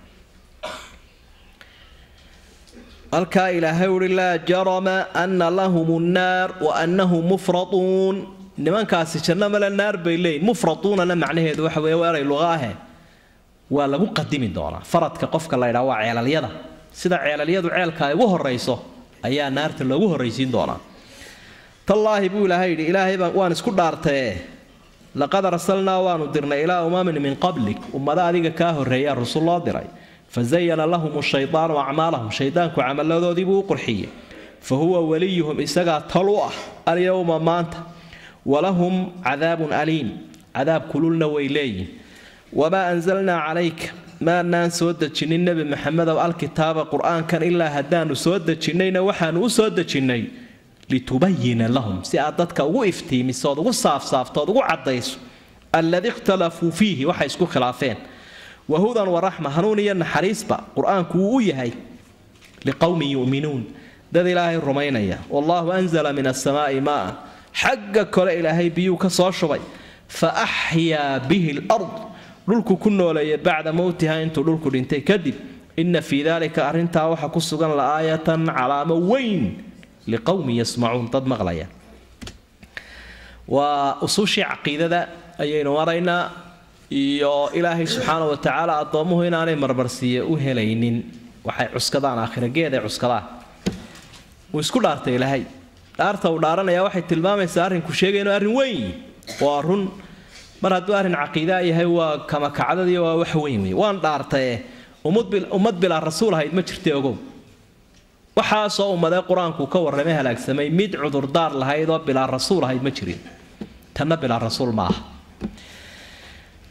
halkaa ilaahay uhi laa jarama ana lahum nnaar wa annahum mufratuun nimankaasi janno male naar bay leeyihin mufratuunana macnaheedu waxa weeye waa eray luqa ahe waa lagu qadimi doonaa faradka qofka la ydhaa waa ceelalyada sida ceelalyadu ceelka ay ugu horayso ayaa naarta loogu horraysiin doonaa tallaahi buu ilaahay yidhi ilaahay baan waan isku dhaartaye laqad arsalnaa waanu dirnay ilaa umamin min qablik ummada adiga kaa horreeyaa rusul loo diray fazayana lahum shaydaanu acmaalahum shaydaanku camaladoodiibuu u qurxiyey fa huwa waliyuhum isagaa talu ah alyowma maanta walahum cadaabun aliim cadaab kululna way leeyihin wamaa anzalnaa calayka maanaan soo dejinin nebi maxamedow alkitaaba qur-aankan ilaa haddaanu soo dejinnayna waxaanu u soo dejinnay litubayina lahum si aad dadka ugu iftiimiso ood ugu saafsaafto ood ugu caddayso alladii ikhtalafuu fiihi waxay isku khilaafeen wahudan waraxma hanuun iyo naxariisba qur-aanku wuu u yahay liqowmin yu'minuun dad ilaahay rumaynaya wallaahu anzala min asamaa'i maa'an xagga kole ilaahay biyuu ka soo shubay fa axyaa bihi lard dhulku ku nooleeya bacda mowtiha intuu dhulku dhintay kadib inna fii daalika arrintaa waxaa ku sugan la'aayatan calaamo weyn liqowmin yasmacuun dad maqlaya waa usuushii caqiidada ayaynu maraynaa iyo ilaahay subxaana wa tacaala addoommuhu inaanay marmarsiiye u helaynin waxay cuskadaan aakhirageed ay cuskadaan wuu isku dhaartay ilaahay dhaarta uu dhaaranaya waxay tilmaamaysaa arrinku sheegay inuu arrin weyn waa run mar hadduu arrin caqiidaa yahay waa kamakacdadii waa wax weyn wey waan dhaartaye ummad bilaa rasuul ahayd ma jirta ogow waxaasoo ummadee qur-aanku ka warramay halaagsamay mid cudurdaar lahayd oo bilaa rasuul ahayd ma jirin tanna bilaa rasuul ma aha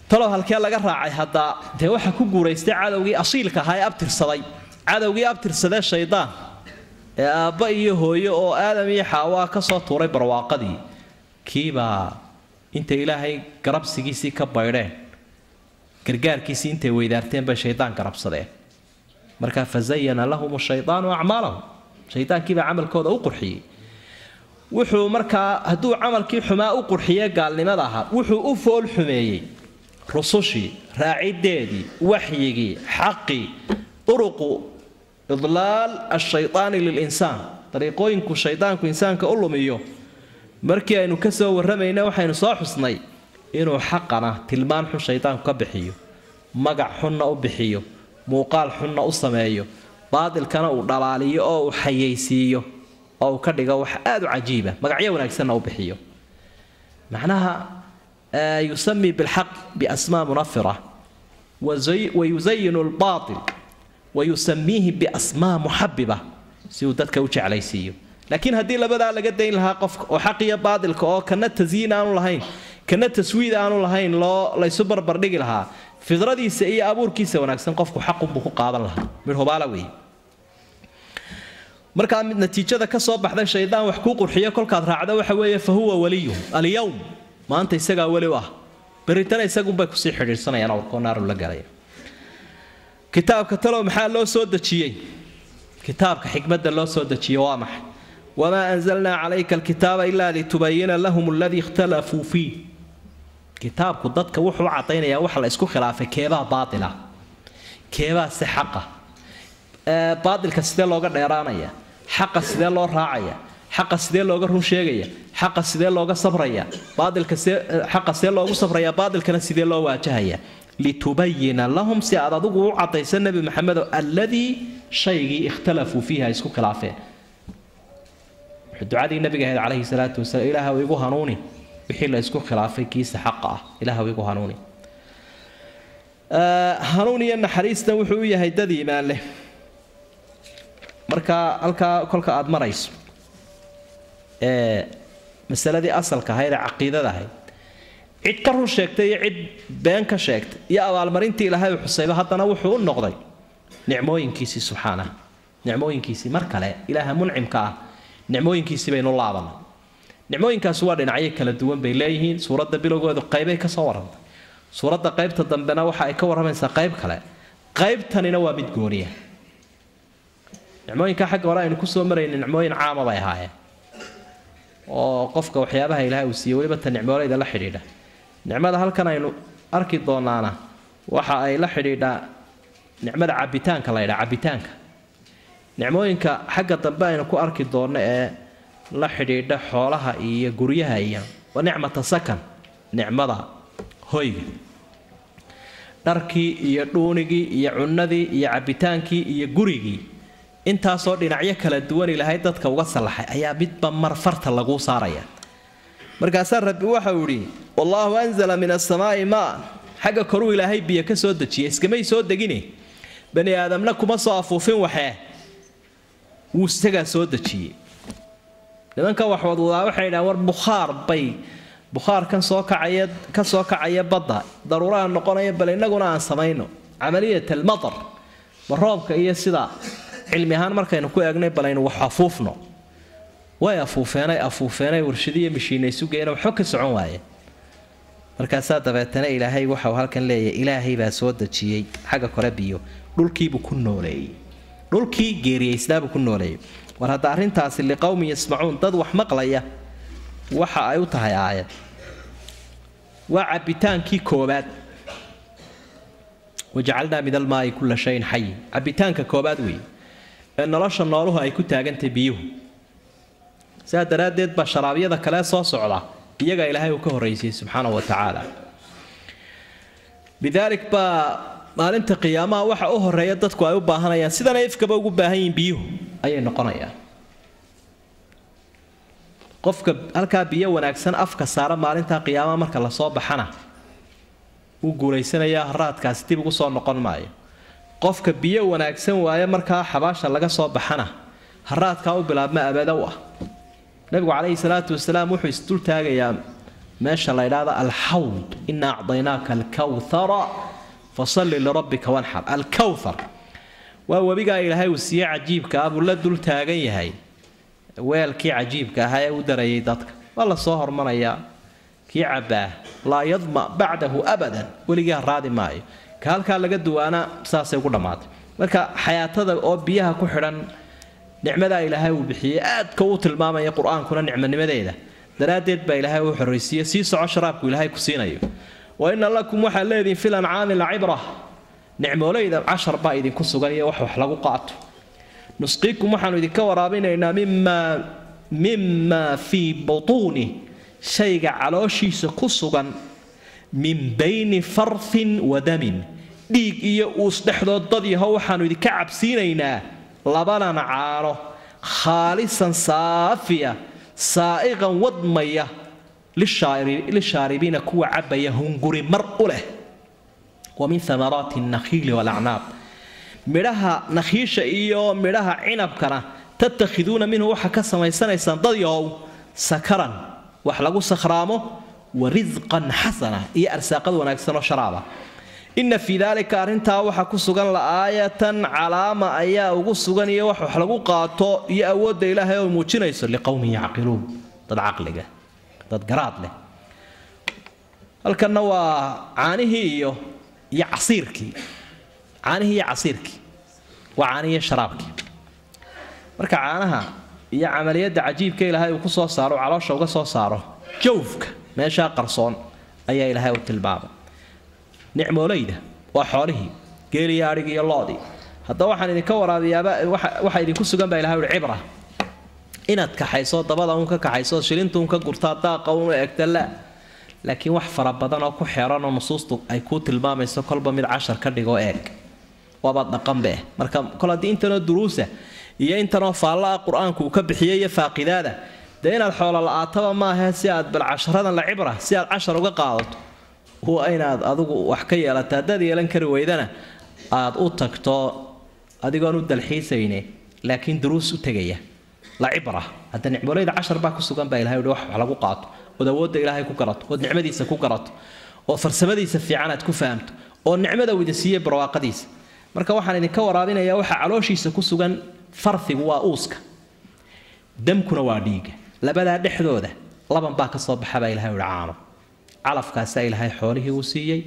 talow halkee laga raacay haddaa dee waxa ku guuraystay cadowgii asiilka ahaa ee abtirsaday cadowgii abtirsadee shaydaan ee aabba iyo hooyo oo aadam iyo xaawaa ka soo tuuray barwaaqadii kiibaa intay ilaahay garabsigiisii ka baydheen gargaarkiisii intay weydaarteen bay shaydaan garabsadeen markaa fazayana lahum shaydaanu acmaalahum shaydaankiibaa camalkooda u qurxiyey wuxuu markaa hadduu camalkii xumaa u qurxiye gaalnimada ahaa wuxuu u fool xumeeyey rusushii raacideedii waxyigii xaqii uruqu idlaal ashaydaani lilinsaan dariiqooyinku shaydaanku insaanka u lumiyo markii aynu ka soo warramayna waxaynu soo xusnay inuu xaqana tilmaan xun shaydaanku ka bixiyo magac xunna u bixiyo muuqaal xunna u sameeyo baadilkana uu dhalaaliyo oo uu xayaysiiyo oo uu ka dhigo wax aada u cajiiba magacyo wanaagsanna u bixiyo macnaha yusami bilxaq biasmaa munafira wayusayinu lbaatil wayusamiihi biasmaa muxabiba si uu dadka u jeclaysiiyo laakiin haddii labadaa laga dayn lahaa qofka oo xaq iyo baadilka oo kana tasyiin aanu lahayn kana taswiid aanu lahayn loo laysu barbardhigi lahaa fidradiisa iyo abuurkiisa wanaagsan qofku xaqunbuu ku qaadan lahaa midhubaala wey markaa mid natiijada ka soo baxday shaydaan wax kuu qurxiyo kolkaad raacdo waxa weeye fa huwa waliyuhum alyowm maanta isagaa weli u ah beritana isagunbay kusii xidhiidhsanayaan awrkoo naaru la galaya kitaabka talow maxaa loo soo dejiyey kitaabka xikmadda loo soo dejiyey waa maxay wamaa anzalnaa calayka alkitaaba ilaa litubayina lahum aladii ikhtalafuu fiih kitaabku dadka wuxuu u cadaynayaa waxa la isku khilaafay keebaa baatila keebaa si xaqa baatilka sidee looga dheeraanaya xaqa sidee loo raacaya xaqa sidee looga run sheegaya xaqa sidee looga sabraya baatilka xaqa sidee loogu sabraya baatilkana sidee loo waajahaya litubayina lahum si aad adigu u cadaysa nebi maxamedo alladii shaygii ikhtalafuu fiiha ay isku khilaafeen ducadii nabiga ahayd calayhi salaatu wasalaam ilaahw igu hanuuni wixii la isku khilaafay kiisa xaqa ah ilaahw igu hanuuni hanuun iyo naxariistan wuxuu u yahay dad iimaan leh marka halkaa kolka aada marayso ee masaladii asalka ahayd ee caqiidada ahayd cid ka run sheegtay iyo cid been ka sheegtay iyo abaalmarintii ilaahay u xusayba haddana wuxuu u noqday nicmooyinkiisii subxaanaha nicmooyinkiisii mar kale ilaaha muncimka ah nicmooyinkiisii baynu laabanay nicmooyinkaasi waa dhinacyo kala duwan bay leeyihiin suuradda bilowgoodu qaybay ka soo warrantay suuradda qaybta dambena waxa ay ka warramaysaa qayb kale qaybtanina waa mid gooniya nicmooyinka xagga hore aynu kusoo marayna nicmooyin caama bay ahaayeen oo qofka waxyaabaha ilaahay uu siiyey weliba ta nicmooleyda la xidhiidha nicmada halkan aynu arki doonaana waxa ay la xidhiidhaa nicmada cabitaanka la ydhaa cabitaanka nicmooyinka xagga dambe aynu ku arki doonno ee la xidhiidha xoolaha iyo guryaha iyo waa nicmata sakan nicmada hoyga dharkii iyo dhuunigii iyo cunnadii iyo cabbitaankii iyo gurigii intaasoo dhinacyo kala duwan ilaahay dadka uga sallaxay ayaa midba mar farta laguu saaraya markaasaa rabbi waxau idhi wallaahu anzala min asamaa'i maan xagga koruu ilaahay biyo ka soo dejiyay iskamay soo degine bani aadamna kuma soo afuufin waxee wuu isagaa soo dejiyey nimanka waxwadwadaa waxay yidhahan war bukhaar bay bukhaarkan soo kacaya ka soo kacaya badda daruuraha noqonaya bal innaguna aan samayno camaliyat almatar ma roobka iyo sida cilmi ahaan markaynu ku eegnay balaynu wax afuufno way afuufeenay afuufeenay warshadiiyo mishiinaysugeena waxba ka socon waayeen markaasaa dabeetana ilaahay waxau halkan leeyahay ilaahay baa soo dejiyey xagga kore biyo dhulkiibuu ku nooleeyey dhulkii geeriyaysnaabuu ku nooleeyey war hadda arrintaasi liqowmin yasmacuun dad wax maqlaya waxa ay u tahay aayad waa cabbitaankii koobaad wajacalnaa min almaai kulla shayin xayin cabbitaanka koobaad weeye ee nolosha nooluhu ay ku taagantahay biyuhu sidaa daraaddeed baa sharaabyada kale soo socda iyagaa ilaahay uu ka horraysiyey subxaanahu wa tacaala lidaalik baa maalinta qiyaamaha waxa u horeeya dadku ay u baahanayaan sidana ifkaba ugu baahan yihiin biyuhu ayay noqonayaan qofka halkaa biyo wanaagsan afka saara maalinta qiyaamaha marka lasoo baxana wuu guulaysanayaa haraadkaasi dib ugu soo noqon maayo qofka biyo wanaagsan waaye markaa xabaasha laga soo baxana haraadkaa u bilaabma abadow ah nabigu calayhi salaatu wasalaam wuxuu isdul taagayaa meesha la ydhaahda alxawd ina acdaynaaka alkawthara fasalli lirabbika wanxar alkawthar waa webigaa ilaahay uu siiye cajiibka ah buu la dul taagan yahay weelkii cajiibka ahaa ee u darayay dadka waa la soo hormarayaa kii cabbaa laa yadma bacdahu abadan weligii haraadi maayo ka halkaa laga duwaana saasay ugu dhammaatay marka xayaatada oo biyaha ku xidhan nicmadaa ilaahay uu bixiyey aadka uu tilmaamaya qur-aankuna nicmanimadeeda daraaddeed baa ilaahay uu xorraysiiye sii soco sharaabku ilaahay ku siinayo wa inna lakum waxaad leedihin fil ancaami lacibra nicmoolayda cashar baa idinku sugan iyo wax wax lagu qaato nusqiikum waxaanu idinka waraabinaynaa mimaa mimaa fii butuuni shayga calooshiisa ku sugan min bayni farthin wa damin dhiig iyo uus dhexdood dad yaho waxaanu idinka cabsiinaynaa labanan caano khaalisan saafiya saa'iqan wadmaya lishaaribiina kuwa cabaya hunguri mar u leh wa min amaraati nakhiili walacnaab midhaha nakhiisha iyo midhaha cinabkana tattakhiduuna minhu waxaa ka samaysanaysaan dad yahow sakaran wax lagu sakhraamo wa risqan xasana iyo arsaaqad wanaagsanoo sharaaba inna fii daalika arrintaa waxaa ku sugan la'aayatan calaama ayaa ugu sugan iyo wax wax lagu qaato iyo awoodda ilaahay oo muujinayso liqowmin yacqiluun dad caqliga dad garaad leh halkanna waa caanihii iyo iyo casiirkii caanihii iyo casiirkii waa caanihiiyo sharaabkii marka caanaha iyo camaliyadda cajiibka ilaahay uu ku soo saaro caloosha uga soo saaro jawfka meeshaa qarsoon ayaa ilaahay u tilmaamay nicmoolayda waa xoolihii geeliyo adhigi iyo loodii haddaba waxaan idinka waraabiyaaba waxa idinku sugan baa ilahay uhi cibra inaad kaxayso dabada uun ka kaxayso shilinta uun ka gurtaa daaqa uun eegta la laakiin wax fara badan oo ku xeeran oo nusuustu ay kuu tilmaamayso kolba mid cashar ka dhigoo eeg waaba dhaqanbe marka kol haddii intanoo duruusa iyo intanoo faallaa qur-aanku uu ka bixiyay iyo faaqidaada dee inaad xoolo la-aataba maahe si aad bal casharadan la cibra si aad cashar uga qaadato waa inaad adigu wax ka yeelata haddaad yeelan kari weydana aad u tagto adigoon u dalxiisayne laakiin duruus u tegaya la cibra hadda nicmoolayda cashar baa ku sugan baa ilahay uhi wax lagu qaato ood awoodda ilaahay ku garato ood nicmadiisa ku garato oo farsamadiisa fiican aad ku fahamto oo nicmada uu idin siiyey barwaaqadiisa marka waxaan idinka waraabinayaa waxa calooshiisa ku sugan farfigu waa uuska damkuna waa dhiiga labadaa dhexdooda laban baa ka soo baxa baa ilahay uhi caano calafkaasaa ilaahay xoolihii uu siiyey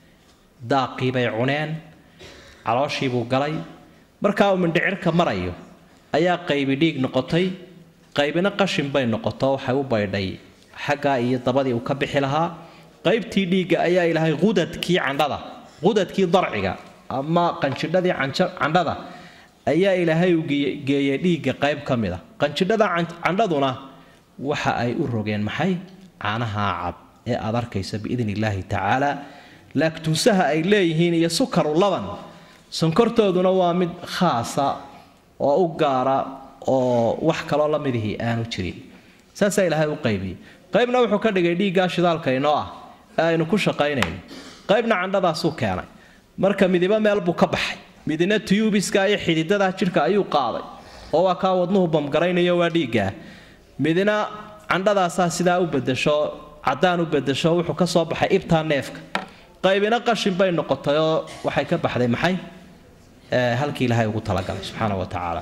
daaqii bay cuneen calooshiibuu galay markaa uu mindhicirka marayo ayaa qaybi dhiig noqotay qaybina qashin bay noqoto waxay u baydhay xaggaa iyo dabadii uu ka bixi lahaa qaybtii dhiigga ayaa ilaahay qudadkii candhada qudadkii darciga ama qanjidhadii candhada ayaa ilaahay u geeyey dhiigga qayb ka mid a qanjidhada candhaduna waxa ay u rogeen maxay caanaha cad ee aad arkaysa biidn illaahi tacaala laagtuusaha ay leeyihiin iyo sukaru laban sonkortooduna waa mid khaasa oo u gaara oo wax kaloo la midihii aanu jirin saasaa ilaahay u qaybiyey qaybna wuxuu ka dhigay dhiiggaa shidaalka inoo ah ee aynu ku shaqaynayno qaybna candhadaasuu keenay marka midiba meel buu ka baxay midina tuyubiska iyo xididadaa jidhka ayuu qaaday oo waa kaa wadnuhu bamgaraynayo waa dhiiggaa midina candhadaasaa sidaa u bedasho caddaan u bedasho wuxuu ka soo baxay ibtaa neefka qaybina qashin bay noqotay oo waxay ka baxday maxay halkii ilaahay ugu talagalay subxaana wa tacaala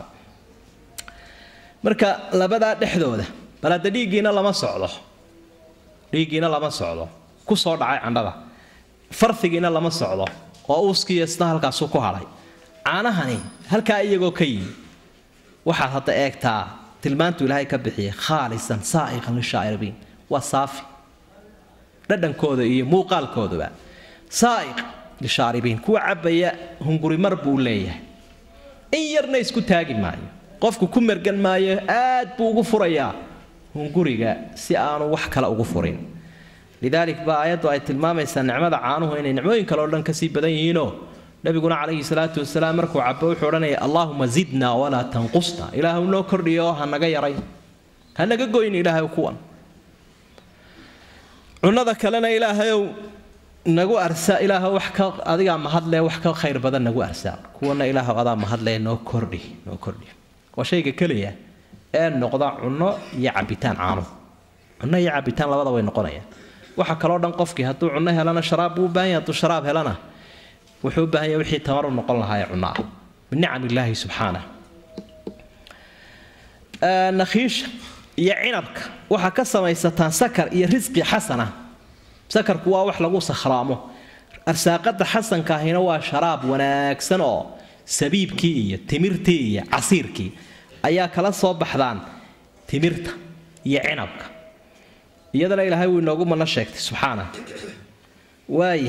marka labadaa dhexdooda bal hadda dhiiggiina lama socdo dhiiggiina lama socdo ku soo dhacay candhada farfigiina lama socdo oo uuskiiyo isna halkaasuu ku hadhay caanahani halkaa iyagoo ka yimi waxaad hadda eegtaa tilmaantu ilaahay ka bixiyay khaalisan saa'iqan lishaa'iribiin waa saafi dhadhankooda iyo muuqaalkooduba saa'iq lishaaribiin kuwa cabaya hunguri mar buu leeyahay in yarna isku taagi maayo qofku ku mergan maayo aad buu ugu furayaa hunguriga si aanu wax kale ugu furin lidaalik baa aayaddu ay tilmaamaysaa nicmada caanuhu inay nicmooyin kale oo dhan kasii badan yihiinoo nabiguna calayhi salaatu wasalaam markuu cabo wuxuu odhanaya allaahuma zidna walaa tanqusna ilaahu noo kordhiyo oo ha naga yarayn ha naga goyn ilaahay kuwan cunada kalena ilaahayow nagu arsa ilaaha wax ka adigaa mahadle wax ka khayr badan nagu arsaa kuwana ilaahu adaa mahadle noo kordhi noo kordhi waa shayga keliya ee noqda cunno iyo cabitaan caanuhu cunno iyo cabitaan labada way noqonayaan waxa kaloo dhan qofkii hadduu cunno helana sharaab buu u baahan yahay hadduu sharaab helana wuxuu u baahan yahay wixii tamar u noqon lahaa ee cunno ah min nicam illaahi subxaanah nakhiisha iyo cinabka waxaa ka samaysataan sakar iyo risqi xasana sakarku waa wax lagu sakhraamo arsaaqada xasanka ahina waa sharaab wanaagsan oo sabiibkii iyo timirtii iyo casiirkii ayaa kala soo baxdaan timirta iyo cinabka iyadana ilaahay wuu inoogu mana sheegtay subxaana waaya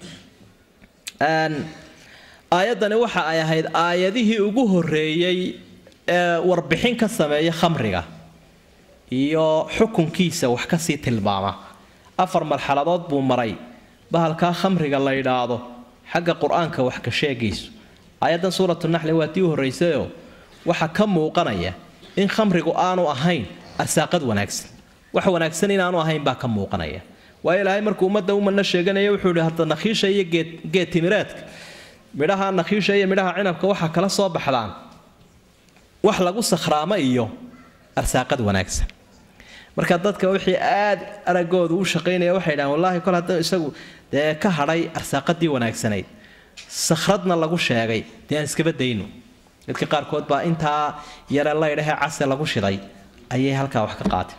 aayaddani waxa ay ahayd aayadihii ugu horreeyey ee warbixin ka sameeya khamriga iyo xukunkiisa wax kasii tilmaama afar marxaladood buu maray bahalkaa khamriga la yidhaahdo xagga qur-aanka wax ka sheegayso aayaddan suuratu naxli waa tii u horraysayoo waxaa ka muuqanaya in khamrigu aanu ahayn arsaaqad wanaagsan wax wanaagsan inaanu ahayn baa ka muuqanaya waayo ilaahay markuu ummadda umana sheeganaya wuxuu ihi hadda nakhiisha iyo geed timireedka midhaha nakhiisha iyo midhaha cinabka waxaa kala soo baxdaan wax lagu sakhraamo iyo arsaaqad wanaagsan marka dadka wixii aad aragoodu u shaqaynaya waxay dhahaan wallaahi kol hadduu isagu dee ka hadhay arsaaqadii wanaagsanayd sakhradna lagu sheegay dee aan iskaba dayno dadka qaarkood baa intaa yare laydhahee case lagu shiday ayay halkaa wax ka qaateen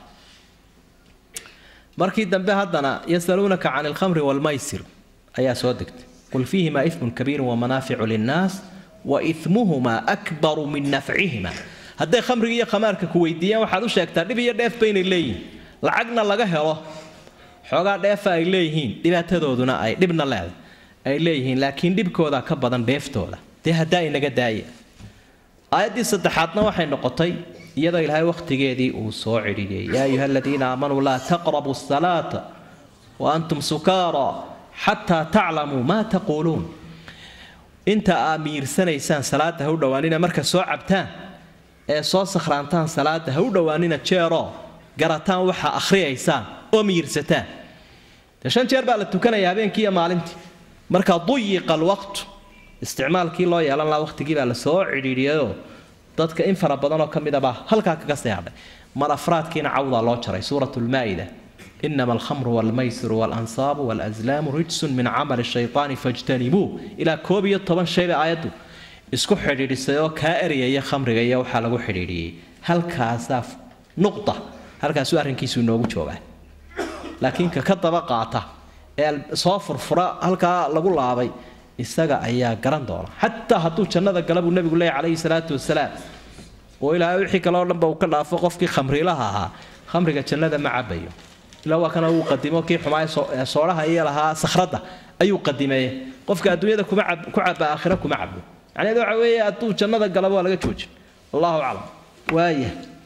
markii dambe haddana yasaluunaka can alkhamri waalmaysir ayaa soo degtay qul fiihimaa ifmun kabiirun wamanaaficu linnaas wa ifmuhumaa akbaru min nafcihima hadday khamriga iyo khamaarka ku weydiiyaan waxaad u sheegtaa dhib iyo dheef baynay leeyihiin lacagna laga helo xoogaa dheefa ay leeyihiin dhibaatadooduna ay dhibna leedahay ay leeyihiin laakiin dhibkooda ka badan dheeftooda dee haddaa inaga daaya aayaddii saddexaadna waxay noqotay iyadoo ilaahay wakhtigeedii uu soo cidhiyey yaa ayuha aladiina aamanuu laa taqrabu asalaata wa antum sukaara xataa taclamuu maa taquuluun inta aa miirsanaysaan salaada ha u dhowaanina marka soo cabtaan ee soo sakhraantaan salaada ha u dhowaanina jeeroo garataan waxa akhriyaysaan oo miirsataan de shan jeer baa la tukanaya habeenkii iyo maalintii marka duyiqa alwaqtu isticmaalkii loo yeelan lahaa waqtigii baa la soo cidhiidhiyayoo dadka in fara badanoo ka midabaa halkaa kaga seexdhay mar afraadkiina cawdaa loo jaray suurat lmaa'ida inama alkhamru walmaysiru waalansaabu walazlaamu rijsun min camali shaytaani fajtanibuu ilaa koob iyo toban shayba aayaddu isku xidhiidhisay oo kaa eriyaya khamriga iyo waxaa lagu xidhiidhiyey halkaasaa nuqda halkaasuu arrinkiisu inoogu joogaa laakiin ka ka daba qaata ee soo furfura halkaa lagu laabay isaga ayaa garan doona xataa hadduu jannada gala buu nebigu leeyahy calayhi salaatu wasalaam oo ilaahay wixii kaleo dhanba uu ka dhaafo qofkii khamriilaha ahaa khamriga jannada ma cabayo ilaa waa kana uu qadimo kii xumaay soodhaha iyo lahaa sakhradda ayuu qadimeeye qofka adduunyada kuma ku caba aakhira kuma cabo macnaheedu waxa weeye hadduu jannada galaba waa laga joojin allahu aclam waaya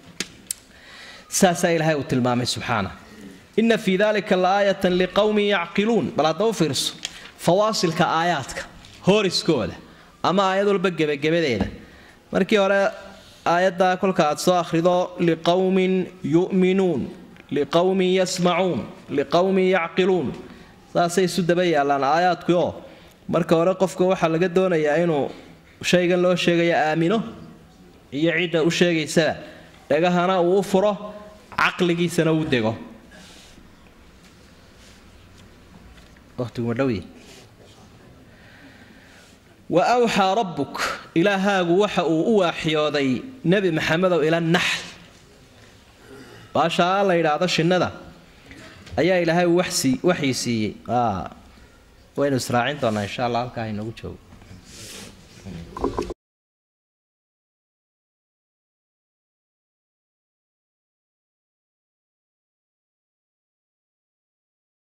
saasaa ilaahay uu tilmaamay subxaana ina fii dalika laaayatan liqowmin yacqiluun bal hadda u fiirso fawaasilka aayaadka hooriskooda ama aayad walba gebagebadeeda markii hore aayaddaa kolka aad soo akhrido liqowmin yu'minuun liqowmin yasmacuun liqowmin yacqiluun saasay isu daba yaallaan aayaadkii oo marka hore qofka waxaa laga doonayaa inuu shaygan loo sheegaya aamino iyo cidda u sheegaysaba dhagahana uu u furo caqligiisana uu dego wa awxaa rabbuk ilaahaagu waxa uu u waaxyooday nebi maxamedow ila naxl baashaa la yidhaahdo shinnada ayaa ilaahay uu waxii siiyey waynu israacin doonaa insha allah halkaa inagu joogo